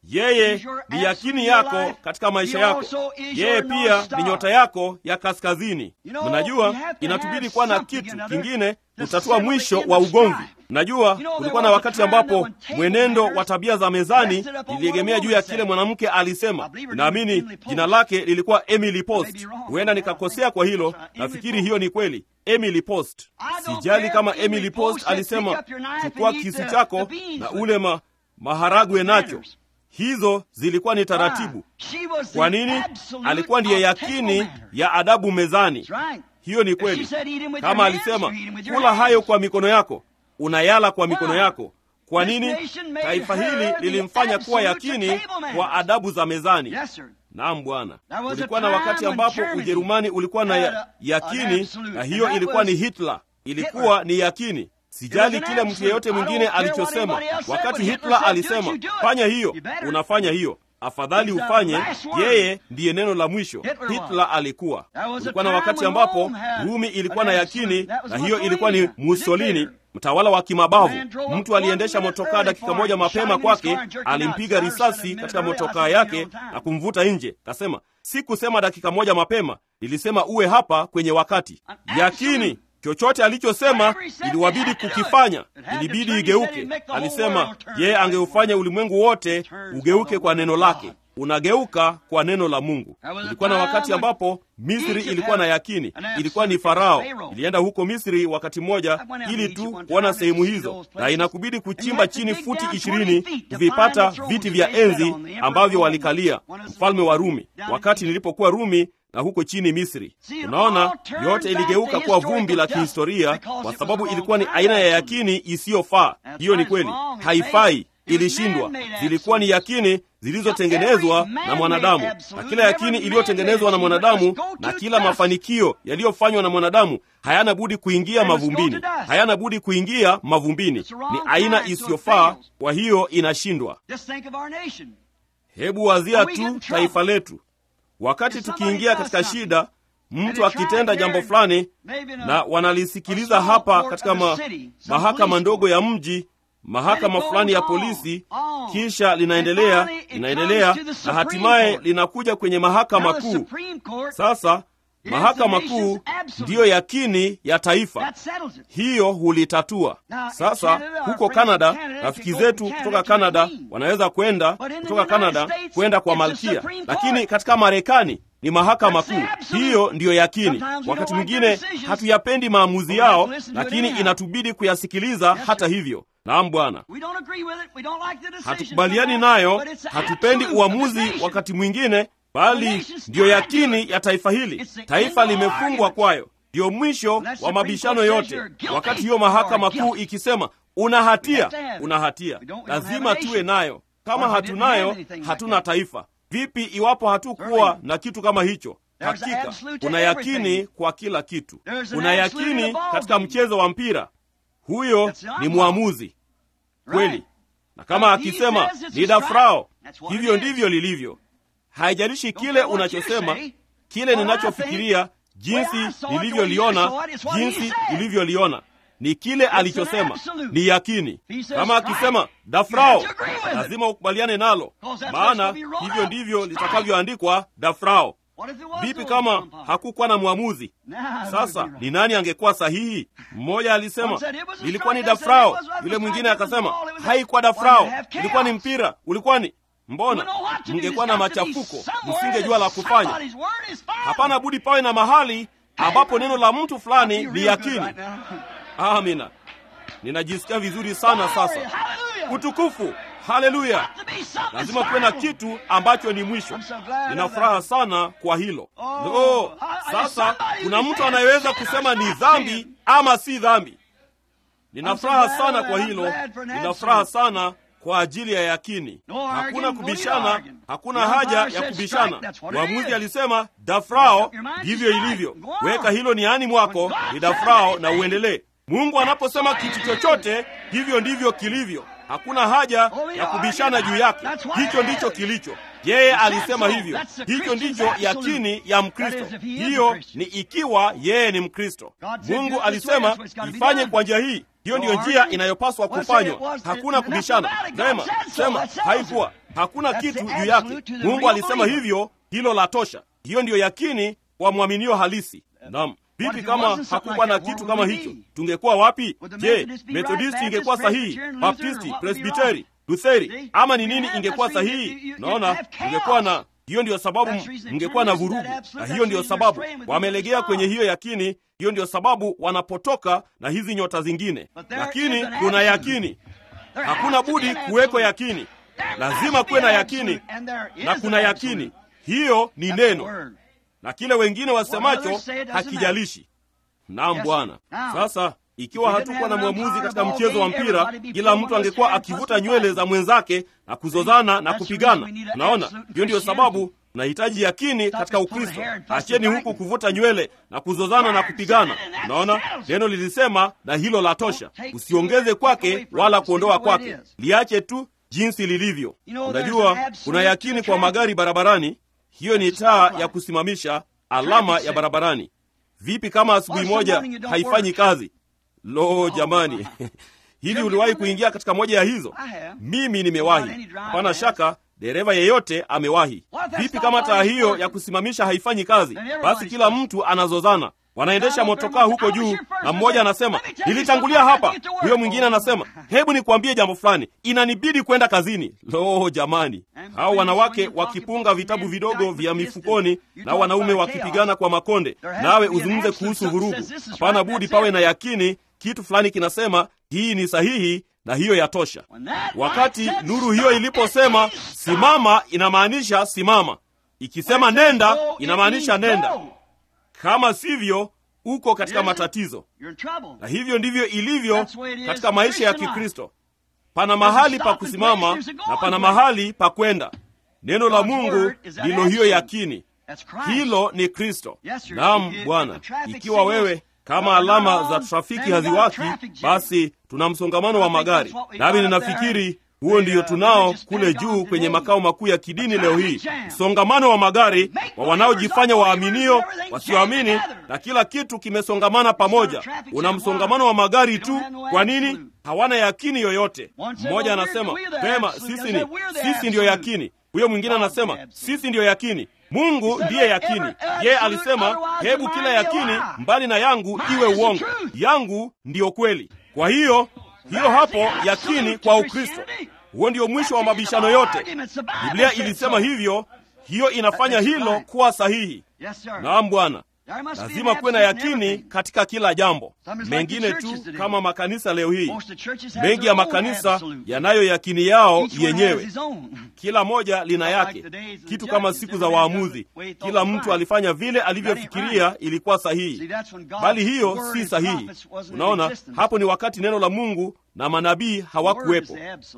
yeye ni yakini yako katika maisha yako. Yeye pia ni nyota yako ya kaskazini. Mnajua, inatubidi kuwa na kitu kingine kutatua mwisho wa ugomvi. Mnajua, kulikuwa na wakati ambapo mwenendo wa tabia za mezani iliegemea juu ya kile mwanamke alisema. Naamini jina lake lilikuwa Emily Post. Huenda nikakosea kwa hilo, nafikiri hiyo ni kweli. Emily Post. Sijali kama Emily Post alisema chukua kisu chako na ule ma, maharagwe nacho. Hizo zilikuwa ni taratibu. Kwa nini? Alikuwa ndiye yakini ya adabu mezani. Hiyo ni kweli. Kama alisema kula hayo kwa mikono yako, unayala kwa mikono yako. Kwa nini? Taifa hili lilimfanya kuwa yakini kwa adabu za mezani. Naam Bwana, ulikuwa na wakati ambapo Ujerumani ulikuwa na ya, yakini, na hiyo ilikuwa ni Hitler, ilikuwa ni yakini. Sijali kile mtu yeyote mwingine alichosema. Wakati Hitler alisema fanya hiyo, unafanya hiyo. Afadhali ufanye. Yeye ndiye neno la mwisho. Hitler alikuwa. Ulikuwa na wakati ambapo Rumi ilikuwa na yakini, na hiyo ilikuwa ni Mussolini, mtawala wa kimabavu. Mtu aliendesha motokaa dakika moja mapema kwake, alimpiga risasi katika motokaa yake na kumvuta nje. Kasema, sikusema dakika moja mapema, nilisema uwe hapa kwenye wakati. Yakini chochote alichosema iliwabidi kukifanya, ilibidi igeuke. Alisema yeye angeufanya ulimwengu wote ugeuke kwa neno lake. Unageuka kwa neno la Mungu. Ilikuwa na wakati ambapo Misri ilikuwa na yakini, ilikuwa ni Farao. Ilienda huko Misri wakati mmoja ili tu kuona sehemu hizo, na inakubidi kuchimba chini futi ishirini kuvipata viti vya enzi ambavyo walikalia mfalme wa Rumi. Wakati nilipokuwa Rumi na huko chini Misri, unaona yote iligeuka kuwa vumbi la kihistoria, kwa sababu ilikuwa ni aina ya yakini isiyofaa. Hiyo ni kweli, haifai, ilishindwa. Zilikuwa ni yakini zilizotengenezwa na mwanadamu, na kila yakini iliyotengenezwa na mwanadamu na kila mafanikio yaliyofanywa na mwanadamu hayana budi kuingia mavumbini, hayana budi kuingia mavumbini. Ni aina isiyofaa, kwa hiyo inashindwa. Hebu wazia tu taifa letu wakati tukiingia katika shida, mtu akitenda jambo fulani na wanalisikiliza hapa katika ma, mahakama ndogo ya mji, mahakama fulani ya polisi, kisha linaendelea linaendelea na hatimaye linakuja kwenye mahakama kuu. Sasa mahakama kuu ndiyo yakini ya taifa, hiyo hulitatua. Sasa huko Kanada, rafiki zetu kutoka Kanada wanaweza kwenda kutoka Kanada kwenda kwa malkia, lakini katika Marekani ni mahakama kuu, hiyo ndiyo yakini. Wakati mwingine hatuyapendi maamuzi yao, lakini inatubidi kuyasikiliza hata hivyo. Naam Bwana, hatukubaliani nayo, hatupendi uamuzi wakati mwingine bali ndiyo yakini ya taifa hili. Taifa limefungwa kwayo, ndiyo mwisho wa mabishano yote. Wakati hiyo mahakama kuu ikisema una hatia, una hatia, lazima tuwe nayo. Kama hatunayo, hatuna taifa. Vipi iwapo hatukuwa na kitu kama hicho? Hakika una yakini kwa kila kitu, una yakini katika mchezo wa mpira. Huyo ni mwamuzi kweli, na kama akisema ni dafrao, hivyo ndivyo lilivyo. Haijalishi kile unachosema, kile ninachofikiria, jinsi nilivyoliona, jinsi nilivyoliona ni kile alichosema, ni yakini. Kama akisema dafrao, lazima ukubaliane nalo, maana hivyo ndivyo litakavyoandikwa dafrao. Vipi kama hakukuwa na mwamuzi? Sasa ni nani angekuwa sahihi? Mmoja alisema ilikuwa ni dafrao, yule mwingine akasema haikuwa dafrao, ilikuwa ni mpira, ulikuwa ni Mbona mngekuwa na machafuko, msingejua la kufanya. Hapana budi pawe na mahali ambapo neno la mtu fulani ni yakini. Amina, ninajisikia vizuri sana sasa. Utukufu, haleluya! Lazima kuwe na kitu ambacho ni mwisho. Nina furaha sana kwa hilo. Oh, sasa kuna mtu anayeweza kusema ni dhambi ama si dhambi. Nina furaha sana kwa hilo, nina furaha sana kwa ajili ya yakini. Hakuna kubishana, hakuna haja ya kubishana. Mwamuzi alisema dafrao, ndivyo ilivyo. Weka hilo niani mwako, ni dafrao na uendelee. Mungu anaposema kitu chochote, hivyo ndivyo kilivyo. Hakuna haja ya kubishana juu yake. Hicho ndicho kilicho. Yeye alisema hivyo. Hicho ndicho yakini ya Mkristo. Hiyo ni ikiwa yeye ni Mkristo. Mungu alisema ifanye kwa njia hii. Hiyo ndiyo njia inayopaswa kufanywa. Hakuna kubishana. Sema, sema haikuwa. hakuna kitu juu yake. Mungu alisema hivyo, hilo la tosha. Hiyo ndiyo yakini kwa mwaminio halisi. Naam. Vipi kama hakukuwa na kitu kama hicho, tungekuwa wapi? Je, Methodisti ingekuwa sahihi? Baptisti, Presbiteri, Lutheri ama ni nini ingekuwa sahihi? Naona ingekuwa na hiyo ndiyo sababu mngekuwa na vurugu, na hiyo ndiyo sababu wamelegea kwenye hiyo yakini. Hiyo ndiyo sababu wanapotoka na hizi nyota zingine. Lakini kuna yakini, hakuna budi kuweko yakini, lazima kuwe na yakini, na kuna yakini. Hiyo ni neno, na kile wengine wasemacho hakijalishi. Naam Bwana. Sasa ikiwa hatukuwa na mwamuzi katika mchezo wa mpira, kila mtu angekuwa akivuta nywele za mwenzake na kuzozana na kupigana. Unaona, hiyo ndiyo sababu tunahitaji yakini katika Ukristo. Acheni huku kuvuta nywele na kuzozana na kupigana. Unaona, neno lilisema, na hilo la tosha. Usiongeze kwake wala kuondoa kwake, liache tu jinsi lilivyo. Unajua, kuna yakini kwa magari barabarani. Hiyo ni taa ya kusimamisha, alama ya barabarani. Vipi kama asubuhi moja haifanyi kazi? Lo, jamani! Hivi uliwahi kuingia katika moja ya hizo? Mimi nimewahi. Hapana shaka dereva yeyote amewahi. Vipi kama taa hiyo ya kusimamisha haifanyi kazi? Basi kila mtu anazozana, wanaendesha motokaa huko juu, na mmoja anasema nilitangulia hapa, huyo mwingine anasema hebu nikwambie jambo fulani, inanibidi kwenda kazini. Lo, jamani! Hao wanawake wakipunga vitabu vidogo vya mifukoni na wanaume wakipigana kwa makonde, nawe uzungumze kuhusu vurugu. Hapana budi pawe na yakini kitu fulani kinasema hii ni sahihi na hiyo yatosha. Wakati nuru hiyo iliposema simama, inamaanisha simama. Ikisema nenda, inamaanisha nenda. Kama sivyo, uko katika matatizo. Na hivyo ndivyo ilivyo katika maisha ya Kikristo. Pana mahali pa kusimama na pana mahali pa kwenda. Neno la Mungu ndilo hiyo yakini. Hilo ni Kristo. Naam Bwana, ikiwa wewe kama alama za trafiki haziwaki, basi tuna msongamano wa magari. Nami ninafikiri huo ndiyo tunao kule juu kwenye makao makuu ya kidini leo hii, msongamano wa magari wa wanaojifanya waaminio, wasioamini, na kila kitu kimesongamana pamoja. Una msongamano wa magari tu. Kwa nini? Hawana yakini yoyote. Mmoja anasema pema, sisi ni sisi ndiyo yakini. Huyo mwingine anasema sisi ndiyo yakini. Mungu ndiye yakini. Yeye alisema hebu kila yakini mbali na yangu iwe uongo, yangu ndiyo kweli. Kwa hiyo hiyo hapo yakini kwa Ukristo, huo ndio mwisho wa mabishano yote. Biblia ilisema hivyo, hiyo inafanya hilo kuwa sahihi. Naam Bwana, lazima kuwe na yakini katika kila jambo. Mengine tu kama makanisa leo hii, mengi ya makanisa yanayo yakini yao yenyewe. Kila moja lina yake, kitu kama siku za waamuzi. Kila mtu alifanya vile alivyofikiria ilikuwa sahihi, bali hiyo si sahihi. Unaona, hapo ni wakati neno la Mungu na manabii hawakuwepo.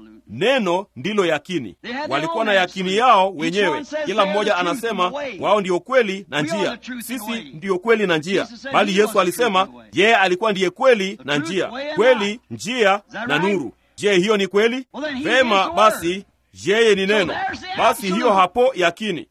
Neno ndilo yakini. Walikuwa na yakini yao wenyewe. Kila mmoja anasema wao ndio kweli na njia, sisi ndiyo kweli na njia, bali Yesu alisema yeye alikuwa ndiye kweli na njia, kweli, njia na nuru. Je, hiyo ni kweli? Vema, basi yeye ni neno. Basi hiyo hapo yakini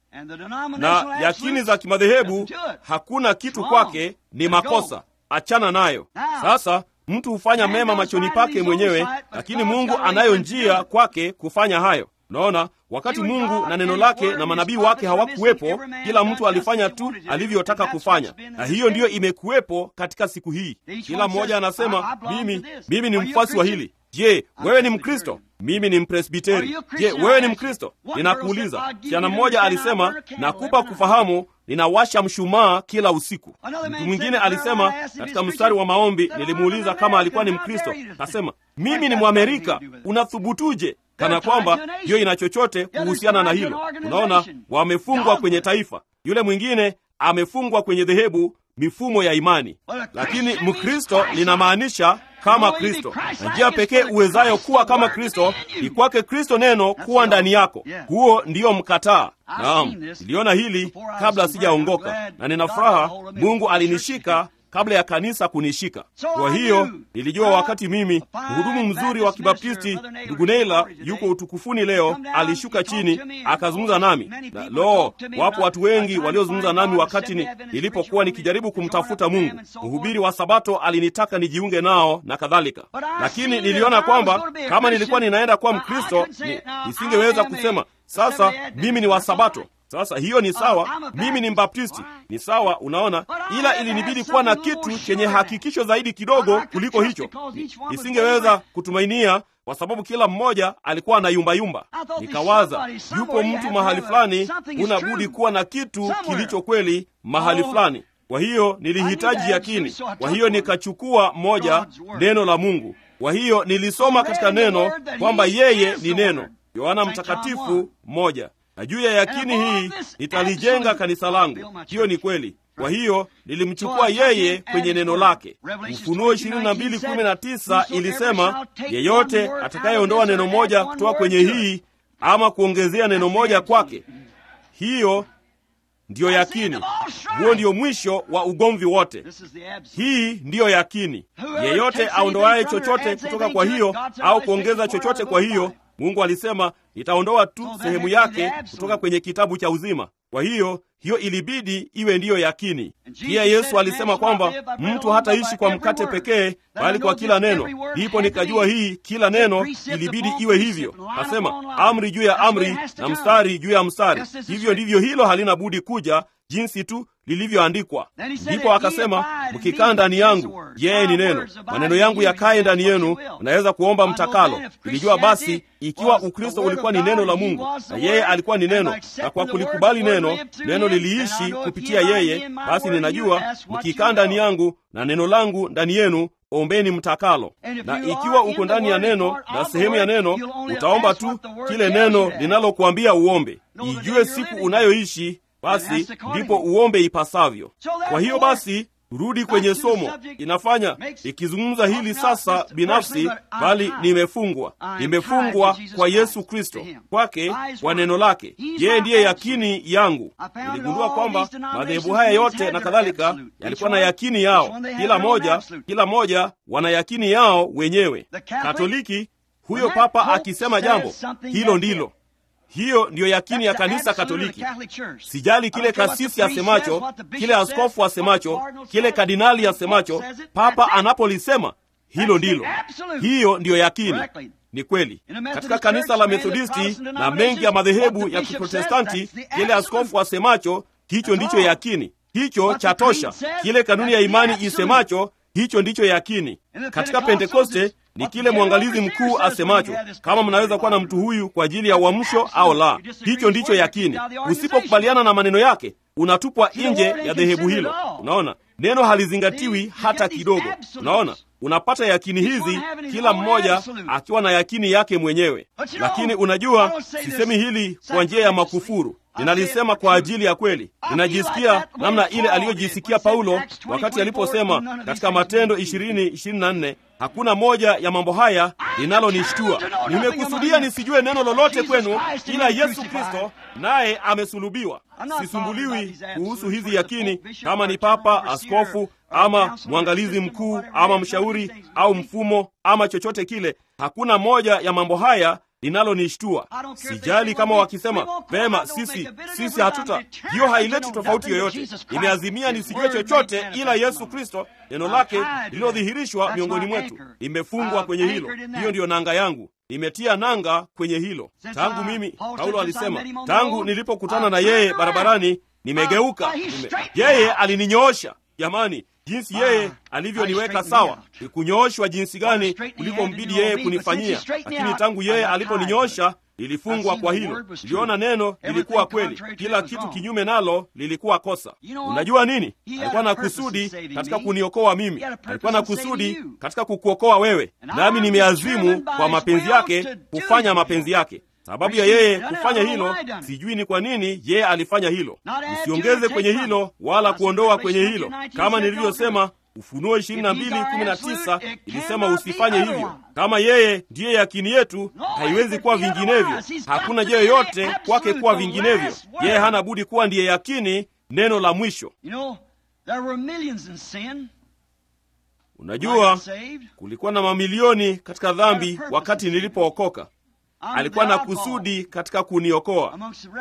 na yakini za kimadhehebu, hakuna kitu kwake, ni makosa. Achana nayo. Sasa mtu hufanya mema machoni pake mwenyewe, lakini Mungu anayo njia kwake kufanya hayo. Unaona, wakati Mungu na neno lake na manabii wake hawakuwepo, kila mtu alifanya tu alivyotaka kufanya, na hiyo ndiyo imekuwepo katika siku hii. Kila mmoja anasema mimi, mimi ni mfuasi wa hili. Je, wewe ni Mkristo? Mimi ni Mpresbiteri. Je, wewe ni Mkristo? Ninakuuliza. Msichana mmoja alisema, nakupa kufahamu ninawasha mshumaa kila usiku. Mtu mwingine alisema katika mstari wa maombi, nilimuuliza kama alikuwa ni Mkristo, kasema mimi ni Mwamerika. Unathubutuje? Kana kwamba hiyo ina chochote kuhusiana na hilo. Unaona, wamefungwa kwenye taifa. Yule mwingine amefungwa kwenye dhehebu, mifumo ya imani. Lakini Mkristo linamaanisha kama Kristo, na njia pekee uwezayo kuwa kama Kristo ni kwake Kristo neno kuwa ndani yako. Huo ndiyo mkataa. Naam, niliona hili kabla sijaongoka, na nina furaha Mungu alinishika kabla ya kanisa kunishika. Kwa hiyo nilijua wakati mimi mhudumu mzuri wa Kibaptisti ndugu Neila yuko utukufuni leo, alishuka chini akazungumza nami, na lo, wapo watu wengi waliozungumza nami wakati ni, nilipokuwa nikijaribu kumtafuta Mungu. Mhubiri wa Sabato alinitaka nijiunge nao na kadhalika, lakini niliona kwamba kama nilikuwa ninaenda kuwa Mkristo ni, nisingeweza kusema sasa mimi ni wa Sabato. Sasa hiyo ni sawa, mimi ni Mbaptisti, ni sawa, unaona, ila ilinibidi kuwa na kitu chenye hakikisho zaidi kidogo kuliko hicho. Nisingeweza kutumainia kwa sababu kila mmoja alikuwa na yumbayumba. Nikawaza, yupo mtu mahali fulani, huna budi kuwa na kitu kilicho kweli mahali fulani. Kwa hiyo nilihitaji yakini. Kwa hiyo nikachukua moja, neno la Mungu. Kwa hiyo nilisoma katika neno kwamba yeye ni neno, Yohana Mtakatifu moja, na juu ya yakini hii nitalijenga kanisa langu. Hiyo ni kweli. Kwa hiyo nilimchukua yeye kwenye neno lake. Ufunuo 22:19 ilisema, yeyote atakayeondoa neno moja kutoka kwenye hii ama kuongezea neno moja kwake, hiyo ndiyo yakini. Huo ndiyo mwisho wa ugomvi wote. Hii ndiyo yakini. Yeyote aondoaye chochote kutoka kwa hiyo au kuongeza chochote kwa hiyo, Mungu alisema nitaondoa tu sehemu yake kutoka kwenye kitabu cha uzima. Kwa hiyo hiyo ilibidi iwe ndiyo yakini. Pia Yesu alisema kwamba mtu hataishi kwa mkate pekee, bali kwa kila neno. Ndipo nikajua hii kila neno ilibidi iwe hivyo. Asema amri juu ya amri na mstari juu ya mstari. Hivyo ndivyo hilo halina budi kuja, jinsi tu lilivyoandikwa. Ndipo akasema mkikaa ndani yangu, yeye ni neno, maneno yangu yakaye ndani yenu, mnaweza kuomba mtakalo. Ilijua basi ikiwa Ukristo ulikuwa ni neno la Mungu na yeye alikuwa ni neno, na kwa kulikubali neno, neno liliishi kupitia yeye, basi ninajua mkikaa ndani yangu na neno langu ndani yenu ombeni mtakalo. Na ikiwa uko ndani ya neno na sehemu ya neno, utaomba tu kile neno linalokuambia uombe. Ijue siku unayoishi basi ndipo uombe ipasavyo. Kwa hiyo basi, rudi kwenye somo. Inafanya ikizungumza hili sasa binafsi, bali nimefungwa, nimefungwa kwa Yesu Kristo, kwake, kwa neno lake. Yeye ndiye yakini yangu. Niligundua kwamba madhehebu haya yote na kadhalika yalikuwa na yakini yao, kila moja, kila moja wana yakini yao wenyewe. Katoliki, huyo papa akisema jambo hilo ndilo hiyo ndiyo yakini ya kanisa Katoliki. Sijali kile kasisi asemacho, kile askofu asemacho, kile kardinali asemacho, papa anapolisema, hilo ndilo. Hiyo ndiyo yakini. Ni kweli katika kanisa la Methodisti na mengi ya madhehebu ya Kiprotestanti, kile askofu asemacho, hicho ndicho yakini. Hicho cha tosha. Kile kanuni ya imani isemacho, hicho ndicho yakini. Katika Pentekoste ni kile mwangalizi mkuu asemacho, kama mnaweza kuwa na mtu huyu kwa ajili ya uamsho au la. Hicho ndicho yakini. Usipokubaliana na maneno yake, unatupwa nje ya dhehebu hilo. Unaona, neno halizingatiwi hata kidogo. Unaona, unapata yakini hizi, kila mmoja akiwa na yakini yake mwenyewe. Lakini unajua, sisemi hili kwa njia ya makufuru ninalisema kwa ajili ya kweli. Ninajisikia namna ile aliyojisikia Paulo wakati aliposema katika Matendo 20:24 hakuna moja ya mambo haya linalonishtua. Nimekusudia nisijue neno lolote kwenu ila Yesu Kristo naye amesulubiwa. Sisumbuliwi kuhusu hizi yakini, kama ni papa, askofu ama mwangalizi mkuu ama mshauri au mfumo ama chochote kile. Hakuna moja ya mambo haya linalonishtua. Sijali kama wakisema vema, sisi sisi hatuta, hiyo haileti tofauti yoyote. Nimeazimia nisijue chochote ila Yesu Kristo, neno lake lililodhihirishwa miongoni mwetu. Nimefungwa kwenye hilo. Hiyo ndiyo nanga yangu, nimetia nanga kwenye hilo tangu mimi. Paulo alisema tangu nilipokutana na yeye barabarani nimegeuka, nime, yeye alininyoosha. Jamani, jinsi yeye alivyoniweka sawa, ni kunyooshwa jinsi gani kuliko mbidi yeye kunifanyia. Lakini tangu yeye aliponinyoosha lilifungwa kwa hilo. Niliona neno lilikuwa kweli, kila kitu kinyume nalo lilikuwa kosa. Unajua nini? Alikuwa na kusudi katika kuniokoa mimi, alikuwa na kusudi katika kukuokoa wewe, nami nimeazimu kwa mapenzi yake kufanya mapenzi yake. Sababu ya yeye kufanya hilo, sijui ni kwa nini yeye alifanya hilo. Usiongeze kwenye hilo wala kuondoa kwenye hilo. Kama nilivyosema, Ufunuo 22:19 ilisema usifanye hivyo. Kama yeye ndiye yakini yetu, haiwezi kuwa vinginevyo. Hakuna njia yoyote kwake kuwa vinginevyo. Yeye hana budi kuwa ndiye yakini, neno la mwisho. Unajua, kulikuwa na mamilioni katika dhambi wakati nilipookoka. alikuwa na kusudi katika kuniokoa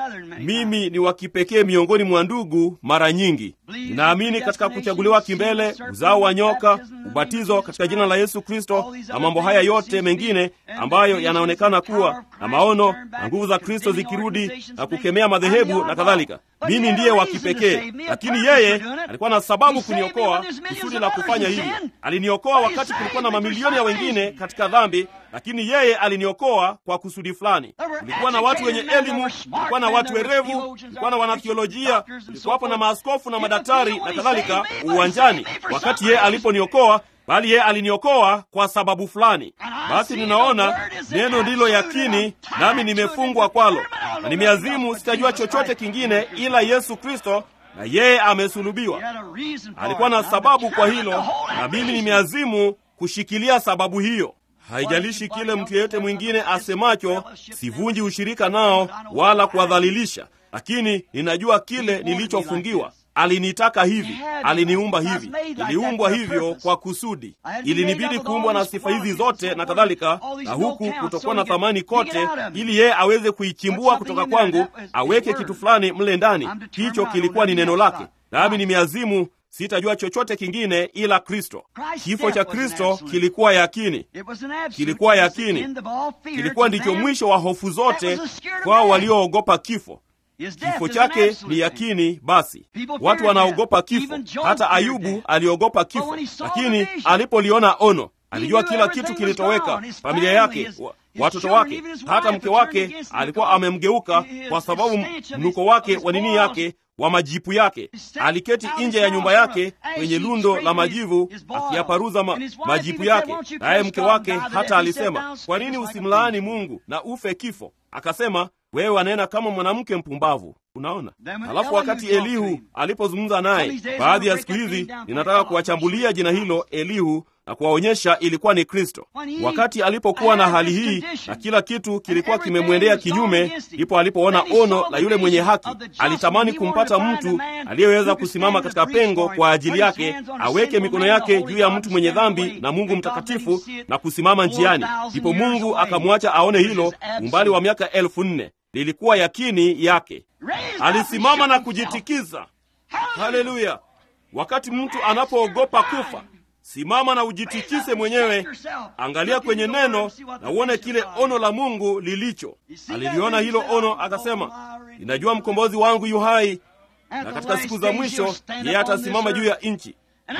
mimi ni wa kipekee miongoni mwa ndugu mara nyingi ninaamini katika kuchaguliwa kimbele uzao wa nyoka ubatizo katika jina la yesu kristo na mambo haya yote mengine ambayo yanaonekana kuwa na maono na nguvu za kristo zikirudi na kukemea madhehebu na kadhalika mimi ndiye wa kipekee lakini yeye alikuwa na sababu kuniokoa kusudi la kufanya hivi aliniokoa wakati kulikuwa na mamilioni ya wengine katika dhambi lakini yeye aliniokoa kwa kusudi fulani kulikuwa na watu wenye elimu kulikuwa na watu werevu kulikuwa na wanathiolojia kulikuwapo na maaskofu na madaktari na kadhalika uwanjani wakati yeye aliponiokoa bali yeye aliniokoa kwa sababu fulani basi ninaona neno ndilo yakini nami nimefungwa kwalo na nimeazimu sitajua chochote kingine ila yesu kristo na yeye amesulubiwa alikuwa na sababu kwa hilo na mimi nimeazimu kushikilia sababu hiyo haijalishi kile mtu yeyote mwingine asemacho sivunji ushirika nao wala kuwadhalilisha lakini ninajua kile nilichofungiwa alinitaka hivi aliniumba hivi niliumbwa hivyo kwa kusudi ilinibidi kuumbwa na sifa hizi zote na kadhalika na huku kutokuwa na thamani kote ili yeye aweze kuichimbua kutoka kwangu aweke kitu fulani mle ndani hicho kilikuwa ni neno lake nami nimeazimu sitajua chochote kingine ila kristo kifo cha kristo kilikuwa yakini kilikuwa yakini kilikuwa ndicho mwisho wa hofu zote kwao walioogopa kifo kifo chake ni yakini basi watu wanaogopa kifo hata ayubu aliogopa kifo lakini alipoliona ono alijua kila kitu kilitoweka familia yake wa, watoto wake hata mke wake alikuwa amemgeuka kwa sababu mnuko wake wa nini yake wa majipu yake aliketi nje ya nyumba yake kwenye lundo la majivu akiyaparuza ma, majipu yake naye mke wake hata alisema kwa nini usimlaani mungu na ufe kifo akasema wewe wanena kama mwanamke mpumbavu unaona halafu wakati elihu alipozungumza naye baadhi ya siku hizi ninataka kuwachambulia jina hilo elihu na kuwaonyesha ilikuwa ni kristo wakati alipokuwa na hali hii na kila kitu kilikuwa kimemwendea kinyume ndipo alipoona ono la yule mwenye haki alitamani kumpata mtu aliyeweza kusimama katika pengo kwa ajili yake aweke mikono yake juu ya mtu mwenye dhambi na mungu mtakatifu na kusimama njiani ndipo mungu akamwacha aone hilo umbali wa miaka elfu nne lilikuwa yakini yake alisimama na kujitikiza haleluya wakati mtu anapoogopa kufa simama na ujitikise mwenyewe angalia kwenye neno na uone kile ono la mungu lilicho aliliona hilo ono akasema ninajua mkombozi wangu yu hai na katika siku za mwisho yeye atasimama juu ya nchi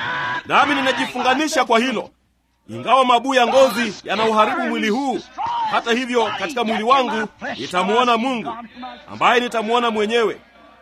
nami ninajifunganisha kwa hilo ingawa mabuu ya ngozi yanauharibu mwili huu hata hivyo katika mwili wangu nitamuona mungu ambaye nitamuona mwenyewe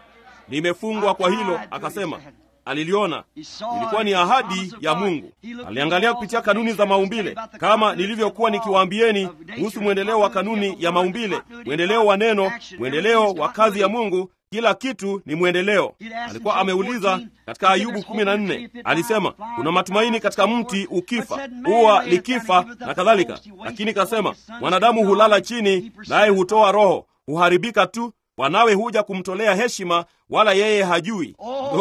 nimefungwa kwa hilo akasema aliliona ilikuwa ni ahadi ya mungu aliangalia kupitia kanuni za maumbile kama nilivyokuwa nikiwaambieni kuhusu mwendeleo wa kanuni ya maumbile mwendeleo wa neno mwendeleo wa kazi ya mungu kila kitu ni mwendeleo alikuwa ameuliza katika ayubu 14 alisema kuna matumaini katika mti ukifa huwa likifa na kadhalika lakini kasema mwanadamu hulala chini naye hutoa roho huharibika tu wanawe huja kumtolea heshima wala yeye hajui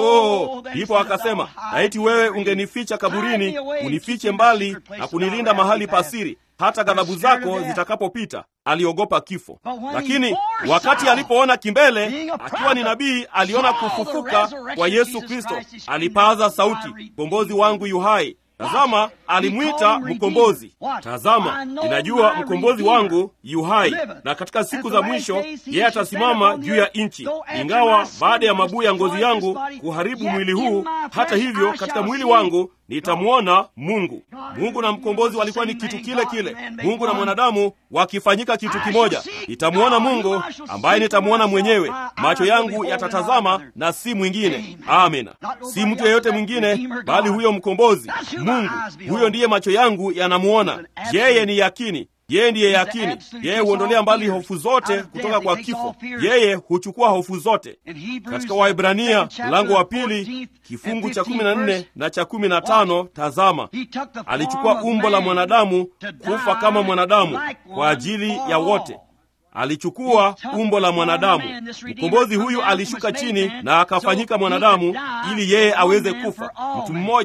oh, ndipo akasema laiti wewe ungenificha kaburini unifiche mbali na kunilinda mahali pasiri hata ghadhabu zako zitakapopita aliogopa kifo lakini wakati alipoona kimbele akiwa ni nabii aliona kufufuka kwa yesu kristo alipaaza sauti mkombozi wangu yuhai tazama alimwita mkombozi tazama ninajua mkombozi wangu yuhai na katika siku za mwisho yeye atasimama juu ya nchi ingawa baada ya mabuu ya ngozi yangu kuharibu mwili huu hata hivyo katika mwili wangu nitamwona mungu mungu na mkombozi walikuwa ni kitu kile kile mungu na mwanadamu wakifanyika kitu kimoja nitamwona mungu ambaye nitamwona mwenyewe macho yangu yatatazama na si mwingine amina si mtu yeyote mwingine bali huyo mkombozi mungu huyo ndiye macho yangu yanamwona yeye ni yakini yeye ndiye yakini yeye huondolea mbali hofu zote kutoka kwa kifo yeye huchukua hofu zote katika waibrania mlango wa pili kifungu cha kumi na nne na cha kumi na tano tazama alichukua umbo la mwanadamu kufa kama mwanadamu kwa ajili ya wote alichukua umbo la mwanadamu mkombozi huyu alishuka chini na akafanyika mwanadamu ili yeye aweze kufa mtu mmoja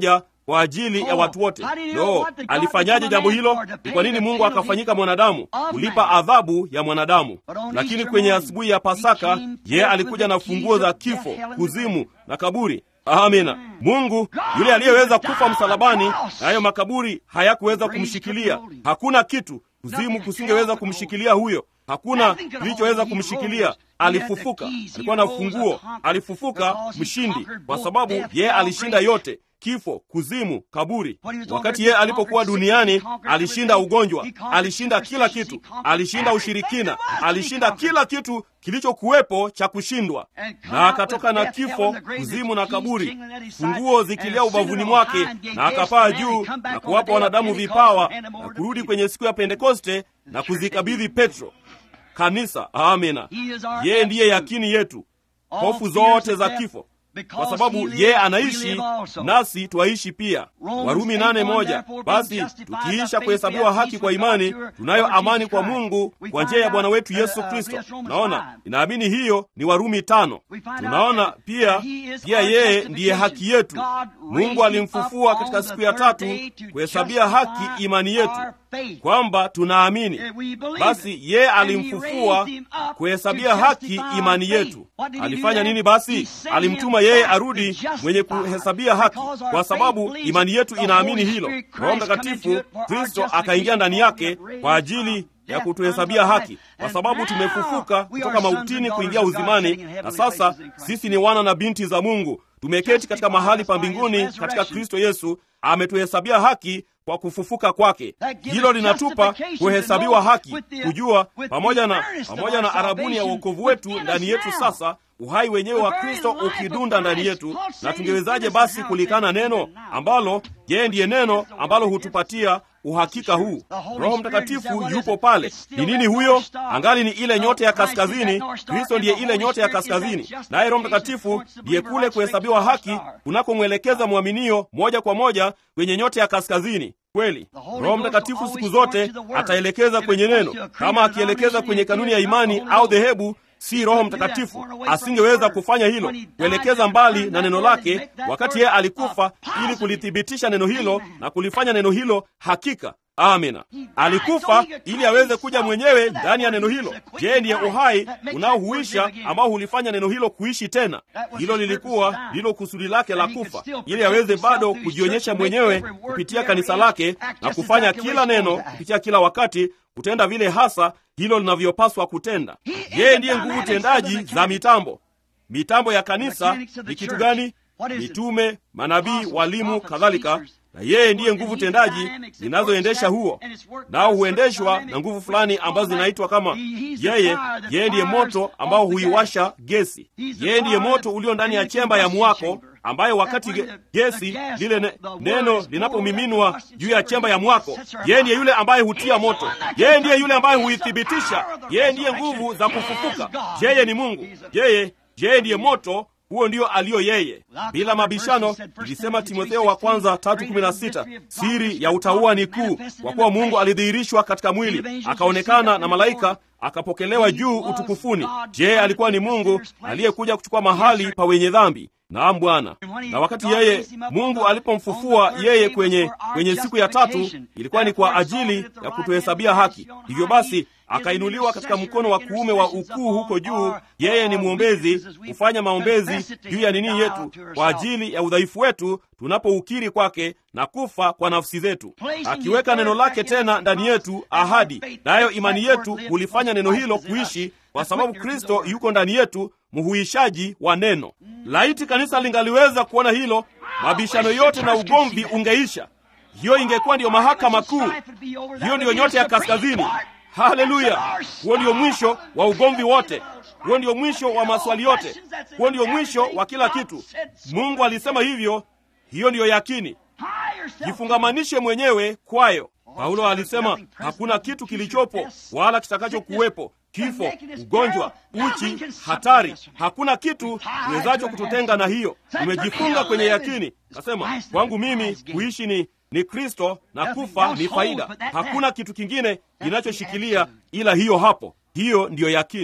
kwa ajili ya watu wote. No, alifanyaje jambo hilo? Ni kwa nini Mungu akafanyika mwanadamu? Kulipa adhabu ya mwanadamu. Lakini kwenye asubuhi ya Pasaka, yeye alikuja na funguo za kifo, kuzimu na kaburi. Amina. Mungu yule aliyeweza kufa msalabani, na hayo makaburi hayakuweza kumshikilia. Hakuna kitu, kuzimu kusingeweza kumshikilia huyo. Hakuna kilichoweza kumshikilia. Alifufuka, alikuwa na funguo, alifufuka mshindi, kwa sababu yeye alishinda yote kifo, kuzimu, kaburi. Wakati yeye alipokuwa duniani, alishinda ugonjwa, alishinda kila kitu, alishinda ushirikina, alishinda kila kitu kilichokuwepo cha kushindwa, na akatoka na kifo, kuzimu na kaburi, funguo zikilia ubavuni mwake, na akapaa juu na kuwapa wanadamu vipawa na kurudi kwenye siku ya Pentekoste na kuzikabidhi Petro kanisa. Amina. Yeye ndiye yakini yetu, hofu zote za kifo kwa sababu yeye anaishi nasi twaishi pia. Warumi nane moja. Basi tukiisha kuhesabiwa haki kwa imani, tunayo amani kwa Mungu kwa njia ya Bwana wetu Yesu Kristo. Naona inaamini hiyo ni Warumi tano. Tunaona pia pia yeye ndiye haki yetu. Mungu alimfufua katika siku ya tatu kuhesabia haki imani yetu kwamba tunaamini. Basi yeye alimfufua kuhesabia haki imani yetu. Alifanya nini basi? Alimtuma yeye arudi mwenye kuhesabia haki, kwa sababu imani yetu inaamini hilo. Roho Mtakatifu Kristo akaingia ndani yake kwa ajili ya kutuhesabia haki, kwa sababu tumefufuka kutoka mautini kuingia uzimani, na sasa sisi ni wana na binti za Mungu. Tumeketi katika mahali pa mbinguni katika Kristo Yesu. Ametuhesabia haki kwa kufufuka kwake. Hilo linatupa kuhesabiwa haki, kujua pamoja na pamoja na arabuni ya uokovu wetu ndani yetu sasa uhai wenyewe wa Kristo ukidunda ndani yetu. Na tungewezaje basi kulikana neno ambalo yeye ndiye neno ambalo hutupatia uhakika huu? Roho Mtakatifu yupo pale. Ni nini huyo? Angali ni ile nyota ya kaskazini. Kristo ndiye ile nyota ya kaskazini, naye Roho Mtakatifu ndiye kule kuhesabiwa haki unakomwelekeza mwaminio moja kwa moja kwenye nyota ya kaskazini. Kweli, Roho Mtakatifu siku zote ataelekeza kwenye neno. Kama akielekeza kwenye kanuni ya imani au dhehebu si Roho Mtakatifu asingeweza kufanya hilo, kuelekeza mbali na neno lake, wakati yeye alikufa ili kulithibitisha neno hilo na kulifanya neno hilo hakika. Amina. Alikufa ili aweze kuja mwenyewe ndani ya neno hilo. Je, ndiye uhai unaohuisha ambao hulifanya neno hilo kuishi tena? Hilo lilikuwa ndilo kusudi lake la kufa, ili aweze bado kujionyesha mwenyewe kupitia kanisa lake na kufanya kila neno kupitia kila wakati kutenda vile hasa hilo linavyopaswa kutenda. Yeye ndiye nguvu tendaji za mitambo. Mitambo ya kanisa ni kitu gani? Mitume, manabii, walimu, kadhalika na yeye ndiye nguvu tendaji zinazoendesha huo, nao huendeshwa na nguvu fulani ambazo zinaitwa kama yeye. Yeye ndiye moto ambao huiwasha gesi. Yeye ndiye moto ulio ndani ya chemba ya mwako, ambayo wakati gesi lile ne, neno linapomiminwa juu ya chemba ya mwako, yeye ndiye yule ambaye hutia moto. Yeye ndiye yule ambaye huithibitisha. Yeye ndiye nguvu za kufufuka. Yeye ni Mungu. Yeye yeye ndiye moto huo ndio aliyo yeye, bila mabishano. Ilisema Timotheo wa kwanza tatu kumi na sita siri ya utauwa ni kuu, kwa kuwa Mungu alidhihirishwa katika mwili, akaonekana na malaika, akapokelewa juu utukufuni. Je, alikuwa ni Mungu aliyekuja kuchukua mahali pa wenye dhambi? Naam, Bwana. Na wakati yeye Mungu alipomfufua yeye kwenye, kwenye siku ya tatu, ilikuwa ni kwa ajili ya kutuhesabia haki. Hivyo basi akainuliwa katika mkono wa kuume wa ukuu huko juu. Yeye ni mwombezi, hufanya maombezi juu ya nini yetu kwa ajili ya udhaifu wetu, tunapoukiri kwake na kufa kwa nafsi zetu, akiweka neno lake tena ndani yetu, ahadi nayo imani yetu hulifanya neno hilo kuishi, kwa sababu Kristo yuko ndani yetu, mhuishaji wa neno. Laiti kanisa lingaliweza kuona hilo, mabishano yote na ugomvi ungeisha. Hiyo ingekuwa ndiyo mahakama kuu, hiyo ndiyo nyota ya kaskazini. Haleluya! Huo ndio mwisho wa ugomvi wote, huo ndio mwisho wa maswali yote, huo ndio mwisho wa kila kitu. Mungu alisema hivyo, hiyo ndiyo yakini. Jifungamanishe mwenyewe kwayo. Paulo alisema hakuna kitu kilichopo wala kitakachokuwepo, kifo, ugonjwa, uchi, hatari, hakuna kitu kiwezacho kututenga na hiyo. Tumejifunga kwenye yakini. Kasema kwangu mimi kuishi ni ni Kristo na kufa ni faida. Hakuna kitu kingine kinachoshikilia ila hiyo hapo. Hiyo ndiyo yakini.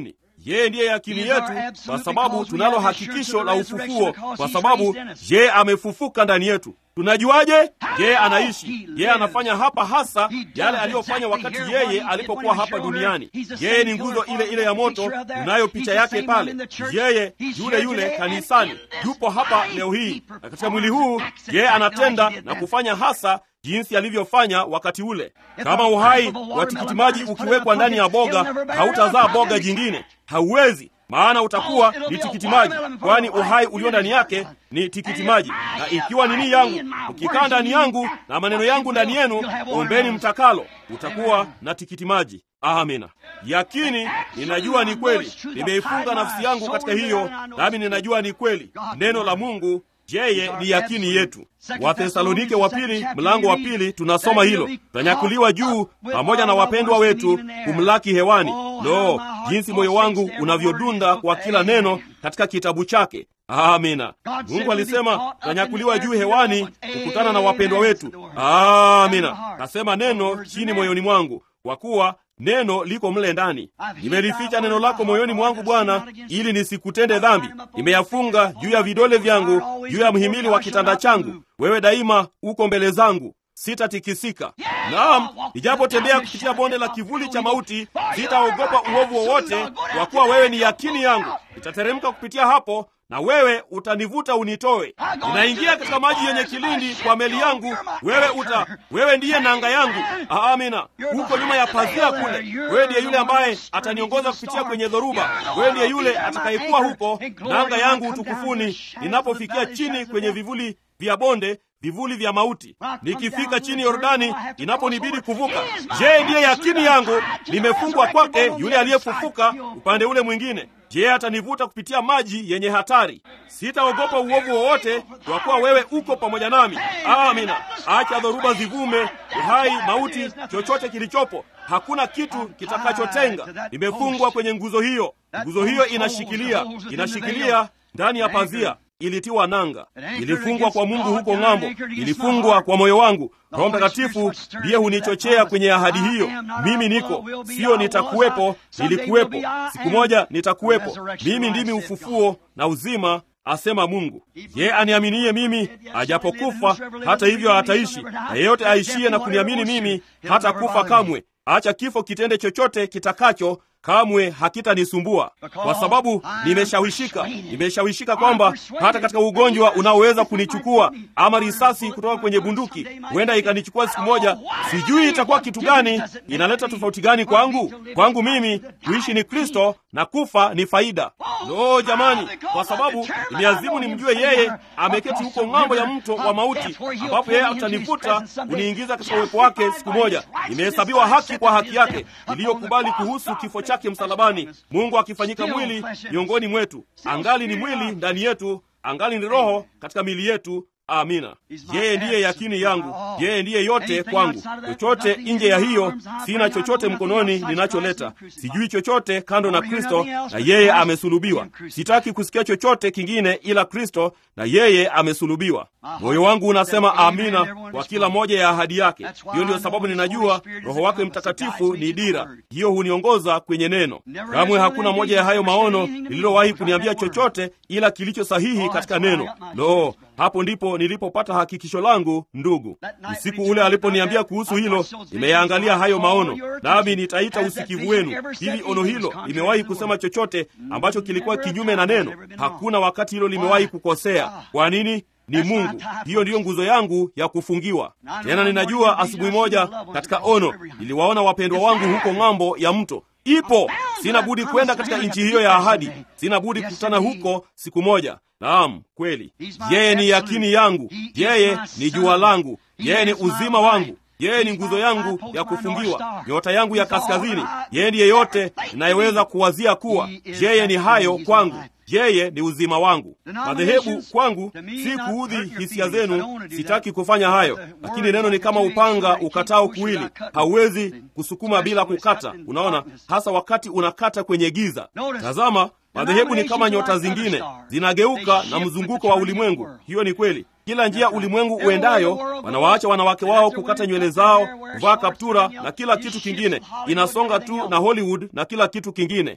yeye ndiye yakini yetu kwa sababu tunalo hakikisho la ufufuo kwa sababu yeye amefufuka ndani yetu tunajuaje yeye anaishi yeye anafanya hapa hasa yale aliyofanya wakati yeye alipokuwa hapa duniani yeye ni nguzo ile ile ya moto unayo picha yake pale yeye yule yule kanisani yupo hapa leo hii na katika mwili huu yeye anatenda na kufanya hasa jinsi alivyofanya wakati ule kama uhai wa tikitimaji ukiwekwa ndani ya boga hautazaa boga jingine hauwezi maana utakuwa ni tikitimaji kwani uhai ulio ndani yake ni tikitimaji na ikiwa nini yangu ukikaa ndani yangu na maneno yangu ndani yenu ombeni mtakalo utakuwa na tikitimaji amina yakini ninajua ni kweli nimeifunga nafsi yangu katika hiyo nami ninajua ni kweli neno la mungu yeye ni yakini yetu wathesalonike wa pili mlango wa pili tunasoma hilo tutanyakuliwa juu pamoja na wapendwa wetu kumlaki hewani lo jinsi moyo wangu unavyodunda kwa kila neno katika kitabu chake amina mungu alisema tutanyakuliwa juu hewani kukutana na wapendwa wetu amina kasema neno chini moyoni mwangu kwa kuwa neno liko mle ndani nimelificha neno lako moyoni mwangu bwana ili nisikutende dhambi nimeyafunga juu ya vidole vyangu juu ya mhimili wa kitanda changu wewe daima uko mbele zangu sitatikisika naam nijapotembea kupitia bonde la kivuli cha mauti sitaogopa uovu wowote kwa kuwa wewe ni yakini yangu nitateremka kupitia hapo na wewe utanivuta unitoe ninaingia katika maji yenye kilindi kwa meli yangu wewe uta wewe ndiye nanga yangu amina huko nyuma ya pazia kule wewe ndiye yule ambaye ataniongoza kupitia kwenye dhoruba wewe ndiye yule atakayekuwa huko nanga yangu utukufuni ninapofikia chini kwenye vivuli vya bonde vivuli vya mauti nikifika chini yordani inaponibidi kuvuka je ndiye yakini yangu nimefungwa kwake yule aliyefufuka upande ule mwingine je atanivuta kupitia maji yenye hatari sitaogopa uovu wowote kwa kuwa wewe uko pamoja nami amina acha dhoruba zivume uhai mauti chochote kilichopo hakuna kitu kitakachotenga nimefungwa kwenye nguzo hiyo nguzo hiyo inashikilia inashikilia ndani ya pazia ilitiwa nanga ilifungwa kwa mungu huko ng'ambo ilifungwa kwa moyo wangu roho mtakatifu ndiye hunichochea kwenye ahadi hiyo mimi niko siyo nitakuwepo nilikuwepo siku moja nitakuwepo mimi ndimi ufufuo na uzima asema mungu ye aniaminiye mimi ajapokufa hata hivyo ataishi na yeyote aishiye na kuniamini mimi hata kufa kamwe acha kifo kitende chochote kitakacho kamwe hakitanisumbua kwa sababu nimeshawishika nimeshawishika kwamba hata katika ugonjwa unaoweza kunichukua ama risasi kutoka kwenye bunduki huenda ikanichukua siku moja sijui itakuwa kitu gani inaleta tofauti gani kwangu kwangu mimi kuishi ni kristo na kufa ni faida lo jamani kwa sababu nimeazimu nimjue yeye ameketi huko ng'ambo ya mto wa mauti ambapo yeye atanivuta kuniingiza katika uwepo wake siku moja nimehesabiwa haki kwa haki yake iliyokubali kuhusu kifo chake msalabani mungu akifanyika mwili miongoni mwetu angali ni mwili ndani yetu angali ni roho katika mili yetu amina yeye ndiye yakini yangu yeye ndiye yote kwangu chochote nje ya hiyo sina chochote mkononi ninacholeta sijui chochote kando na kristo na yeye amesulubiwa sitaki kusikia chochote kingine ila kristo na yeye amesulubiwa moyo wangu unasema amina kwa kila moja ya ahadi yake hiyo ndiyo sababu ninajua roho wake mtakatifu ni dira hiyo huniongoza kwenye neno kamwe hakuna moja ya hayo maono lililowahi kuniambia chochote ila kilicho sahihi katika neno lo hapo ndipo nilipopata hakikisho langu ndugu usiku ule aliponiambia kuhusu hilo nimeyaangalia hayo maono nami nitaita usikivu wenu hili ono hilo limewahi kusema chochote ambacho kilikuwa kinyume na neno hakuna wakati hilo limewahi kukosea kwa nini ni mungu hiyo ndiyo nguzo yangu ya kufungiwa tena ninajua asubuhi moja katika ono niliwaona wapendwa wangu huko ng'ambo ya mto ipo sina budi kwenda katika nchi hiyo ya ahadi sina budi kukutana huko siku moja naam kweli yeye ni yakini yangu yeye ni jua langu yeye ni uzima wangu yeye ni nguzo yangu ya kufungiwa nyota yangu ya kaskazini yeye ndiye yote inayeweza kuwazia kuwa yeye ni hayo kwangu yeye ni uzima wangu madhehebu kwangu si kuudhi hisia zenu sitaki kufanya hayo lakini neno ni kama upanga ukatao kuwili hauwezi kusukuma bila kukata unaona hasa wakati unakata kwenye giza tazama madhehebu ni kama nyota zingine zinageuka na mzunguko wa ulimwengu hiyo ni kweli kila njia ulimwengu uendayo wanawaacha wanawake wao kukata nywele zao kuvaa kaptura na kila kitu kingine inasonga tu na hollywood na kila kitu kingine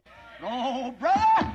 Oh, brother.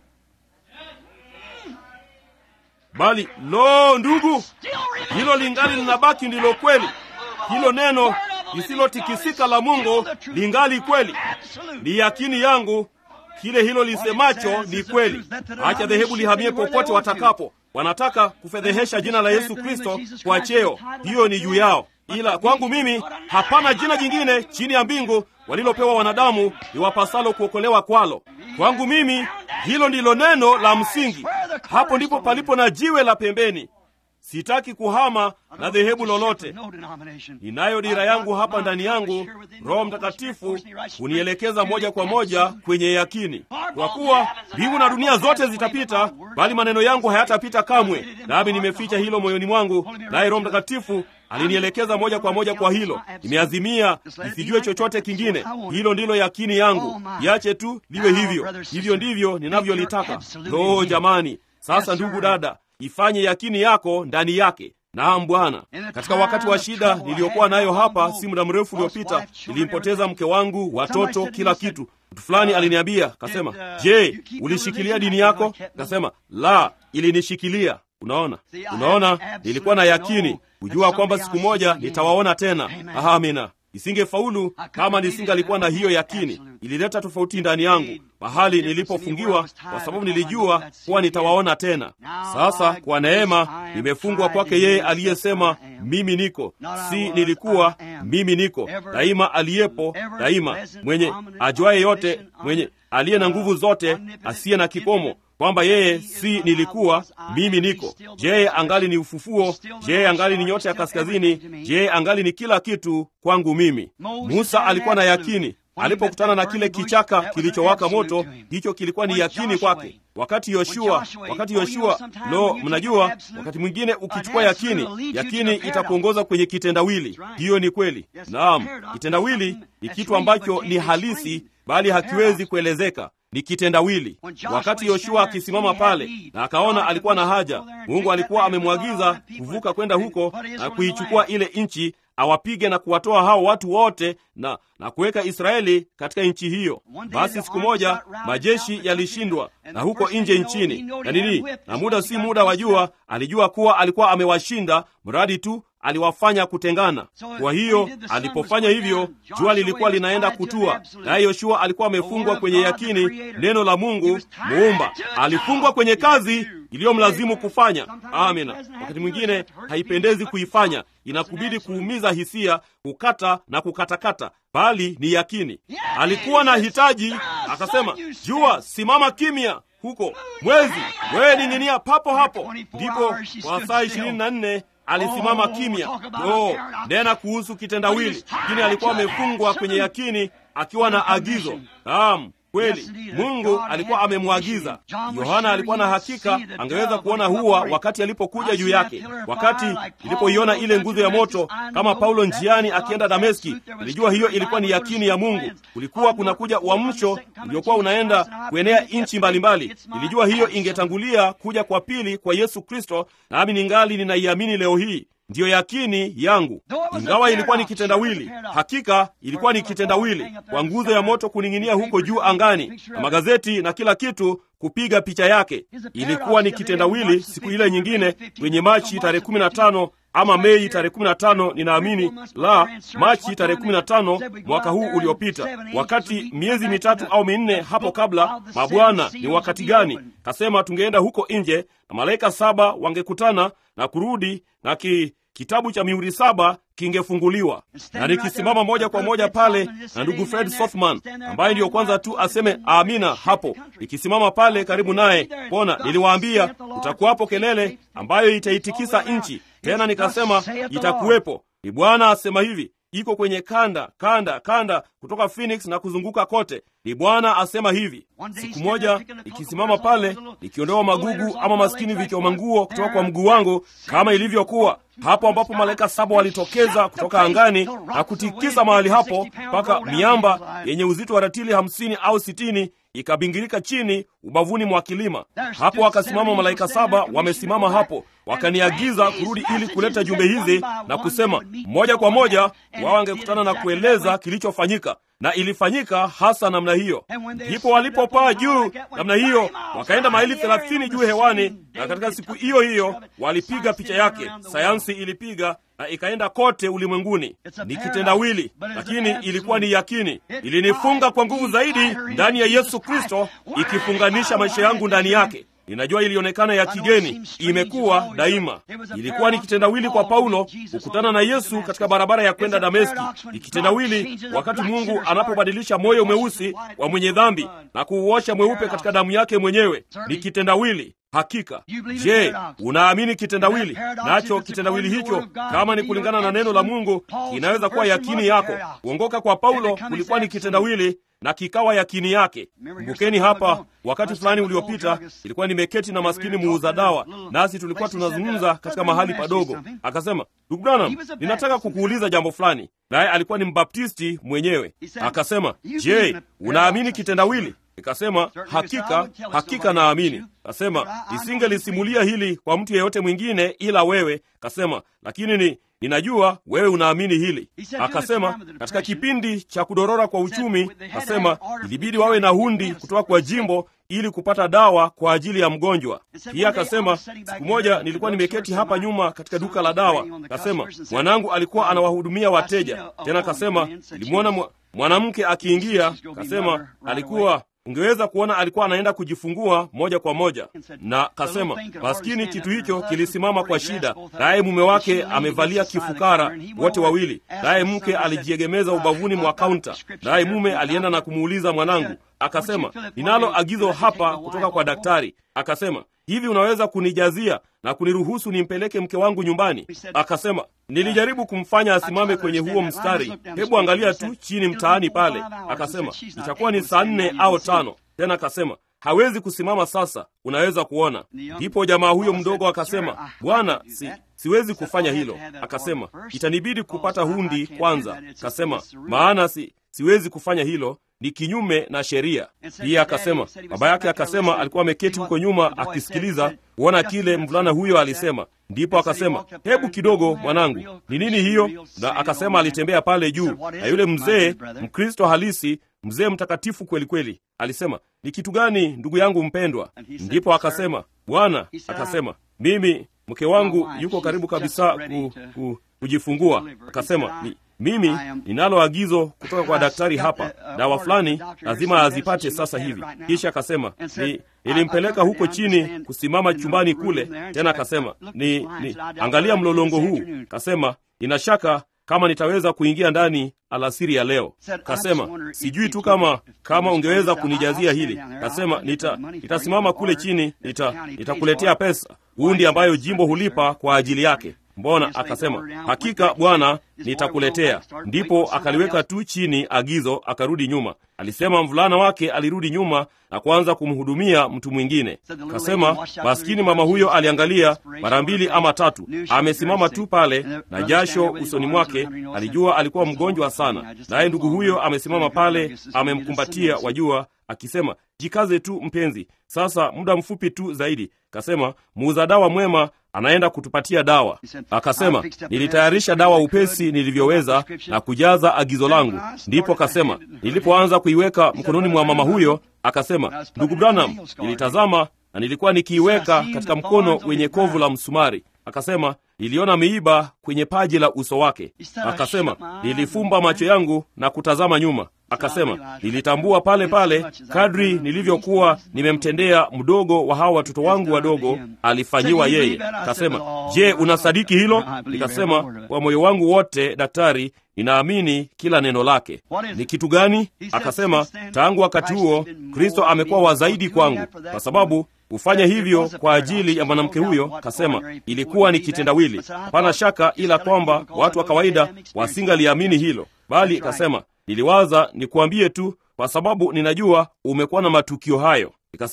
bali lo ndugu Still remains hilo lingali linabaki ndilo kweli hilo neno lisilotikisika la mungu lingali kweli absolute. ni yakini yangu kile hilo lisemacho ni kweli acha dhehebu lihamie popote watakapo wanataka kufedhehesha jina la yesu kristo kwa cheo hiyo ni juu yao ila kwangu mimi hapana jina jingine chini ya mbingu walilopewa wanadamu liwapasalo kuokolewa kwalo kwangu mimi hilo ndilo neno la msingi hapo ndipo palipo na jiwe la pembeni sitaki kuhama na dhehebu lolote No denomination. ninayo dira yangu hapa ndani yangu roho mtakatifu hunielekeza moja kwa moja kwenye yakini kwa kuwa mbingu na dunia zote zitapita bali maneno yangu hayatapita kamwe nami nimeficha hilo moyoni mwangu naye roho mtakatifu alinielekeza moja kwa moja kwa hilo nimeazimia nisijue chochote kingine hilo ndilo yakini yangu iache tu liwe hivyo hivyo ndivyo ninavyolitaka loo jamani sasa ndugu dada ifanye yakini yako ndani yake naam bwana katika wakati wa shida niliyokuwa nayo hapa si muda mrefu uliopita nilimpoteza mke wangu watoto kila kitu mtu fulani aliniambia kasema je ulishikilia dini yako kasema la ilinishikilia unaona unaona nilikuwa na yakini kujua kwamba siku moja nitawaona tena amina isingefaulu kama nisingalikuwa na hiyo yakini ilileta tofauti ndani yangu mahali nilipofungiwa kwa sababu nilijua kuwa nitawaona tena sasa kwa neema nimefungwa kwake yeye aliyesema mimi niko si nilikuwa mimi niko daima aliyepo daima mwenye ajuaye yote mwenye aliye na nguvu zote asiye na kikomo kwamba yeye si nilikuwa mimi niko je angali ni ufufuo je angali ni nyota ya kaskazini je angali ni kila kitu kwangu mimi musa alikuwa na yakini alipokutana na kile kichaka kilichowaka moto hicho kilikuwa ni yakini kwake wakati yoshua wakati yoshua lo mnajua wakati mwingine ukichukua yakini yakini itakuongoza kwenye kitendawili hiyo ni kweli naam kitendawili ni kitu ambacho ni halisi bali hakiwezi kuelezeka ni kitendawili wakati yoshua akisimama pale na akaona alikuwa na haja mungu alikuwa amemwagiza kuvuka kwenda huko na kuichukua ile nchi awapige na kuwatoa hao watu wote na na kuweka israeli katika nchi hiyo basi siku moja majeshi yalishindwa na huko nje nchini na nini na muda si muda wa jua alijua kuwa alikuwa amewashinda mradi tu aliwafanya kutengana kwa hiyo alipofanya hivyo jua lilikuwa linaenda kutua naye yoshua alikuwa amefungwa kwenye yakini neno la mungu muumba alifungwa kwenye kazi iliyomlazimu kufanya amina wakati mwingine haipendezi kuifanya inakubidi kuumiza hisia kukata na kukatakata bali ni yakini alikuwa na hitaji akasema jua simama kimya huko mwezi wewe ning'inia papo hapo ndipo kwa saa ishirini na nne alisimama kimya oh, nena kuhusu kitendawili lakini alikuwa amefungwa kwenye yakini akiwa na agizo naam kweli mungu alikuwa amemwagiza yohana alikuwa na hakika angeweza kuona huwa wakati alipokuja juu yake wakati ilipoiona ile nguzo ya moto kama paulo njiani akienda dameski ilijua hiyo ilikuwa ni yakini ya mungu kulikuwa kunakuja uamsho uliokuwa unaenda kuenea nchi mbalimbali ilijua hiyo ingetangulia kuja kwa pili kwa yesu kristo nami ningali ninaiamini leo hii ndiyo yakini yangu ingawa ilikuwa ni kitendawili hakika ilikuwa ni kitendawili kwa nguzo ya moto kuning'inia huko juu angani na magazeti na kila kitu kupiga picha yake ilikuwa ni kitendawili siku ile nyingine kwenye machi tarehe 15 ama mei tarehe 15 ninaamini la machi tarehe 15 mwaka huu uliopita wakati miezi mitatu au minne hapo kabla mabwana ni wakati gani kasema tungeenda huko nje na malaika saba wangekutana na kurudi na ki, kitabu cha mihuri saba kingefunguliwa na nikisimama moja kwa moja pale na ndugu fred sothman ambaye ndiyo kwanza tu aseme amina hapo nikisimama pale karibu naye pona niliwaambia kutakuwapo kelele ambayo itaitikisa nchi tena nikasema itakuwepo ni bwana asema hivi iko kwenye kanda kanda kanda kutoka phoenix na kuzunguka kote ni bwana asema hivi siku moja ikisimama pale ikiondoa magugu ama maskini vichoma nguo kutoka kwa mguu wangu kama ilivyokuwa hapo ambapo malaika saba walitokeza kutoka angani na kutikisa mahali hapo mpaka miamba yenye uzito wa ratili hamsini au sitini ikabingirika chini ubavuni mwa kilima hapo wakasimama malaika saba wamesimama hapo wakaniagiza kurudi ili kuleta jumbe hizi na kusema moja kwa moja wao wangekutana na kueleza kilichofanyika na ilifanyika hasa namna hiyo. Ndipo walipopaa juu namna hiyo, wakaenda maili thelathini juu hewani, na katika siku hiyo hiyo walipiga picha yake. Sayansi ilipiga na ikaenda kote ulimwenguni. Ni kitendawili, lakini ilikuwa ni yakini. Ilinifunga kwa nguvu zaidi ndani ya Yesu Kristo, ikifunganisha maisha yangu ndani yake. Ninajua ilionekana ya kigeni, imekuwa daima. Ilikuwa ni kitendawili kwa Paulo kukutana na Yesu katika barabara ya kwenda Dameski. Ni kitendawili wakati Mungu anapobadilisha moyo mweusi wa mwenye dhambi na kuuosha mweupe katika damu yake mwenyewe. Ni kitendawili Hakika. Je, unaamini kitendawili? Nacho kitendawili hicho, kama ni kulingana na neno la Mungu, inaweza kuwa yakini yako. Kuongoka kwa Paulo kulikuwa ni kitendawili na kikawa yakini yake. Kumbukeni hapa, wakati fulani uliopita, ilikuwa nimeketi na maskini muuza dawa, nasi tulikuwa tunazungumza katika mahali padogo. Akasema, ndugu Branham, ninataka kukuuliza jambo fulani. Naye alikuwa ni mbaptisti mwenyewe. Akasema, je, unaamini kitendawili? Nikasema hakika, hakika naamini. Kasema nisingelisimulia hili kwa mtu yeyote mwingine ila wewe. Kasema lakini ni ninajua wewe unaamini hili. Akasema katika kipindi cha kudorora kwa uchumi, kasema ilibidi wawe na hundi kutoka kwa jimbo ili kupata dawa kwa ajili ya mgonjwa. Pia akasema siku moja nilikuwa nimeketi hapa nyuma katika duka la dawa. Kasema mwanangu alikuwa anawahudumia wateja. Tena kasema nilimwona mwanamke akiingia. Kasema alikuwa ungeweza kuona alikuwa anaenda kujifungua moja kwa moja, na kasema maskini, kitu hicho kilisimama kwa shida, naye mume wake amevalia kifukara, wote wawili, naye mke alijiegemeza ubavuni mwa kaunta, naye mume alienda na kumuuliza mwanangu, akasema ninalo agizo hapa kutoka kwa daktari. Akasema hivi, unaweza kunijazia na kuniruhusu nimpeleke mke wangu nyumbani? Akasema nilijaribu kumfanya asimame kwenye huo mstari, hebu angalia tu chini mtaani pale. Akasema itakuwa ni saa nne au tano. Tena akasema hawezi kusimama sasa, unaweza kuona. Ndipo jamaa huyo mdogo akasema, Bwana, si, siwezi kufanya hilo. Akasema itanibidi kupata hundi kwanza. Akasema maana si, siwezi kufanya hilo ni kinyume na sheria. Pia akasema baba yake akasema alikuwa ameketi huko nyuma akisikiliza kuona kile mvulana huyo alisema. Ndipo akasema hebu kidogo, mwanangu, ni nini hiyo? Na akasema alitembea pale juu, na yule mzee Mkristo halisi, mzee mtakatifu kweli kweli, alisema ni kitu gani, ndugu yangu mpendwa? Ndipo akasema Bwana, akasema mimi mke wangu yuko karibu kabisa ku, ku, kujifungua. Akasema ni, mimi ninalo agizo kutoka kwa daktari hapa, dawa fulani lazima azipate sasa hivi. Kisha akasema ni, nilimpeleka huko chini kusimama chumbani kule. Tena akasema ni, ni angalia mlolongo huu. Kasema ina shaka kama nitaweza kuingia ndani alasiri ya leo. Kasema sijui tu kama kama ungeweza kunijazia hili. Kasema nita nitasimama kule chini, nita nitakuletea pesa hundi ambayo jimbo hulipa kwa ajili yake. Mbona? Akasema hakika Bwana, nitakuletea. Ndipo akaliweka tu chini agizo, akarudi nyuma. Alisema mvulana wake alirudi nyuma na kuanza kumhudumia mtu mwingine. Kasema maskini mama huyo aliangalia mara mbili ama tatu, amesimama tu pale na jasho usoni mwake. Alijua alikuwa mgonjwa sana, naye ndugu huyo amesimama pale, amemkumbatia, wajua, akisema jikaze tu mpenzi, sasa muda mfupi tu zaidi. Kasema muuza dawa mwema anaenda kutupatia dawa. Akasema nilitayarisha dawa upesi nilivyoweza na kujaza agizo langu. Ndipo akasema nilipoanza kuiweka mkononi mwa mama huyo, akasema ndugu Branham, nilitazama na nilikuwa nikiiweka katika mkono wenye kovu la msumari. Akasema niliona miiba kwenye paji la uso wake. Akasema nilifumba macho yangu na kutazama nyuma. Akasema nilitambua pale pale kadri nilivyokuwa nimemtendea mdogo wa hawa watoto wangu wadogo, alifanyiwa yeye. Akasema, je, unasadiki hilo? Nikasema kwa moyo wangu wote, daktari, ninaamini kila neno lake. Ni kitu gani? Akasema tangu wakati huo Kristo amekuwa wa zaidi kwangu, kwa sababu hufanya hivyo kwa ajili ya mwanamke huyo. Kasema ilikuwa ni kitendawili, hapana shaka, ila kwamba watu wa kawaida wasingaliamini hilo, bali kasema niliwaza nikuambie tu, kwa sababu ninajua umekuwa na matukio hayo. Nikasema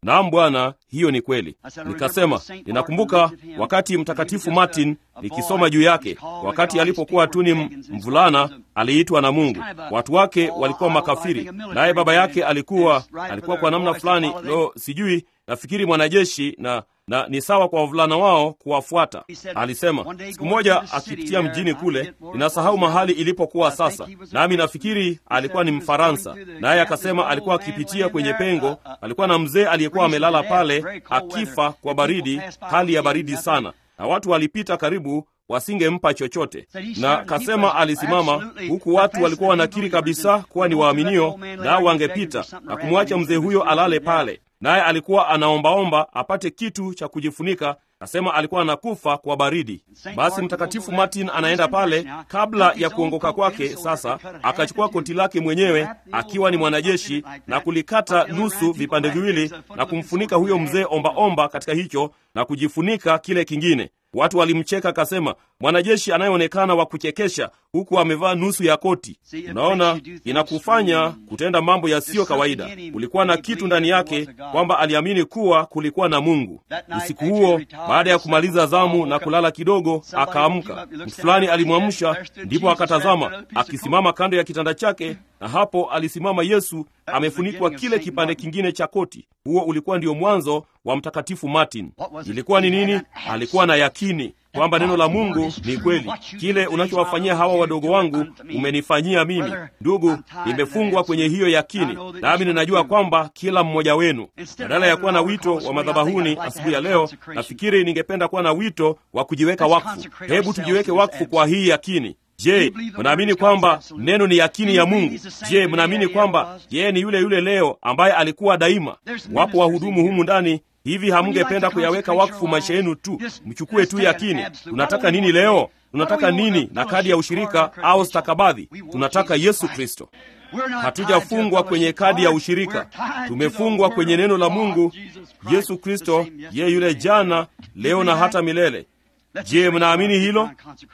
Naam Bwana, hiyo ni kweli. Nikasema ninakumbuka wakati Mtakatifu Martin nikisoma juu yake, wakati alipokuwa tu ni mvulana, aliitwa na Mungu. Watu wake walikuwa makafiri, naye baba yake alikuwa alikuwa kwa namna fulani, lo, sijui, nafikiri mwanajeshi na na ni sawa kwa wavulana wao kuwafuata. Alisema siku moja akipitia mjini kule, ninasahau mahali ilipokuwa sasa, nami nafikiri alikuwa ni Mfaransa, naye akasema alikuwa akipitia kwenye pengo, alikuwa na mzee aliyekuwa amelala pale akifa kwa baridi, hali ya baridi sana, na watu walipita karibu wasingempa chochote, na kasema alisimama huku watu walikuwa wanakiri kabisa kuwa ni waaminio, nao wangepita na kumwacha mzee huyo alale pale naye alikuwa anaombaomba apate kitu cha kujifunika. Kasema alikuwa anakufa kwa baridi. Basi Mtakatifu Martin anaenda pale kabla ya kuongoka kwake. Sasa akachukua koti lake mwenyewe akiwa ni mwanajeshi na kulikata nusu vipande viwili na kumfunika huyo mzee ombaomba katika hicho na kujifunika kile kingine. Watu walimcheka, akasema mwanajeshi anayeonekana wa kuchekesha huku amevaa nusu ya koti. Unaona, inakufanya kutenda mambo yasiyo kawaida. Kulikuwa na kitu ndani yake kwamba aliamini kuwa kulikuwa na Mungu. Usiku huo, baada ya kumaliza zamu na kulala kidogo, akaamka. Mtu fulani alimwamsha, ndipo akatazama akisimama kando ya kitanda chake, na hapo alisimama Yesu amefunikwa kile kipande kingine cha koti. Huo ulikuwa ndio mwanzo wa Mtakatifu Martin. Ilikuwa ni nini? Alikuwa na yakini kwamba neno la Mungu ni kweli. Kile unachowafanyia hawa wadogo wangu umenifanyia mimi. Ndugu, nimefungwa kwenye hiyo yakini, nami ninajua kwamba kila mmoja wenu, badala ya kuwa na wito wa madhabahuni asubuhi ya leo, nafikiri ningependa kuwa na wito wa kujiweka wakfu. Hebu tujiweke wakfu kwa hii yakini. Je, mnaamini kwamba neno ni yakini ya Mungu? Je, mnaamini kwamba yeye ni yule yule leo ambaye alikuwa daima? Wapo wahudumu humu ndani hivi, hamngependa kuyaweka wakfu maisha yenu tu? Mchukue tu yakini. Tunataka nini leo? Tunataka nini na kadi ya ushirika au stakabadhi? Tunataka Yesu Kristo. Hatujafungwa kwenye kadi ya ushirika, tumefungwa kwenye neno la Mungu, Yesu Kristo, yeye yule jana, leo na hata milele. Je, mnaamini hilo?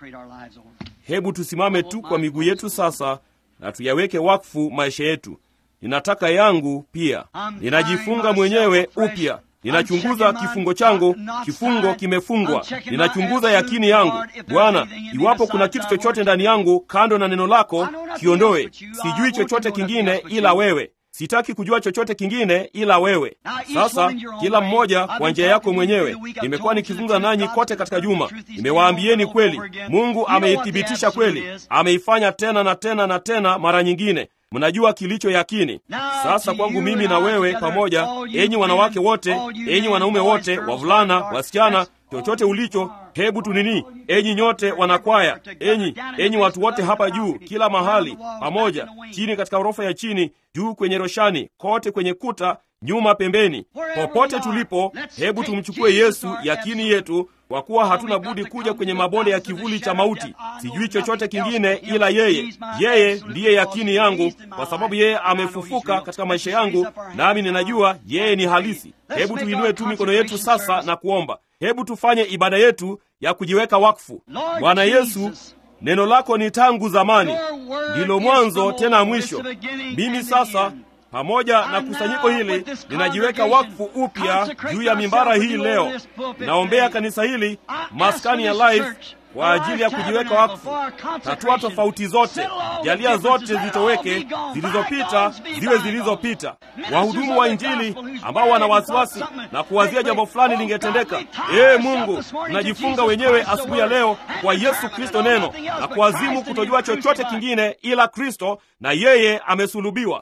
Hebu tusimame tu kwa miguu yetu sasa na tuyaweke wakfu maisha yetu. Ninataka yangu pia. Ninajifunga mwenyewe upya. Ninachunguza kifungo changu, kifungo kimefungwa. Ninachunguza yakini yangu. Bwana, iwapo kuna kitu chochote ndani yangu kando na neno lako, kiondoe. Sijui chochote kingine ila wewe. Sitaki kujua chochote kingine ila wewe. Sasa kila mmoja kwa njia yako mwenyewe. Nimekuwa nikizungumza nanyi kote katika juma, nimewaambieni kweli. Mungu ameithibitisha kweli, ameifanya tena na tena na tena mara nyingine. Mnajua kilicho yakini. Sasa kwangu mimi na wewe pamoja, enyi wanawake wote, enyi wanaume wote, wavulana, wasichana, chochote ulicho, hebu tunini, enyi nyote wanakwaya, enyi enyi watu wote hapa juu, kila mahali pamoja, chini katika ghorofa ya chini, juu kwenye roshani, kote kwenye kuta, nyuma, pembeni, popote tulipo, hebu tumchukue Yesu yakini yetu, kwa kuwa hatuna budi kuja kwenye mabonde ya kivuli cha mauti. Sijui chochote kingine ila yeye. Yeye ndiye yakini yangu, kwa sababu yeye amefufuka katika maisha yangu, nami ninajua yeye ni halisi. Hebu tuinue tu mikono yetu sasa na kuomba. Hebu tufanye ibada yetu ya kujiweka wakfu. Bwana Yesu, neno lako ni tangu zamani, ndilo mwanzo tena mwisho. Mimi sasa pamoja na kusanyiko hili ninajiweka wakfu upya juu ya mimbara hii leo. Naombea kanisa hili, maskani ya Life, kwa ajili ya kujiweka wakfu. Tatua tofauti zote, jalia zote zitoweke, zilizopita ziwe zilizopita. Wahudumu wa Injili ambao wana wasiwasi na kuwazia jambo fulani lingetendeka, ee Mungu, tunajifunga wenyewe asubuhi ya leo kwa Yesu Kristo neno na kuazimu kutojua chochote kingine ila Kristo na yeye amesulubiwa.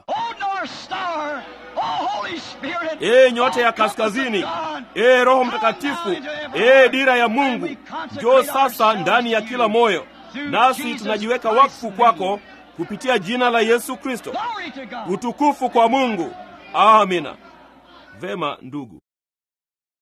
Ee nyota ya kaskazini, ee Roho Mtakatifu, ee dira ya Mungu, njoo sasa ndani ya kila moyo, nasi tunajiweka wakfu kwako kupitia jina la Yesu Kristo. Utukufu kwa Mungu. Amina. Vema ndugu.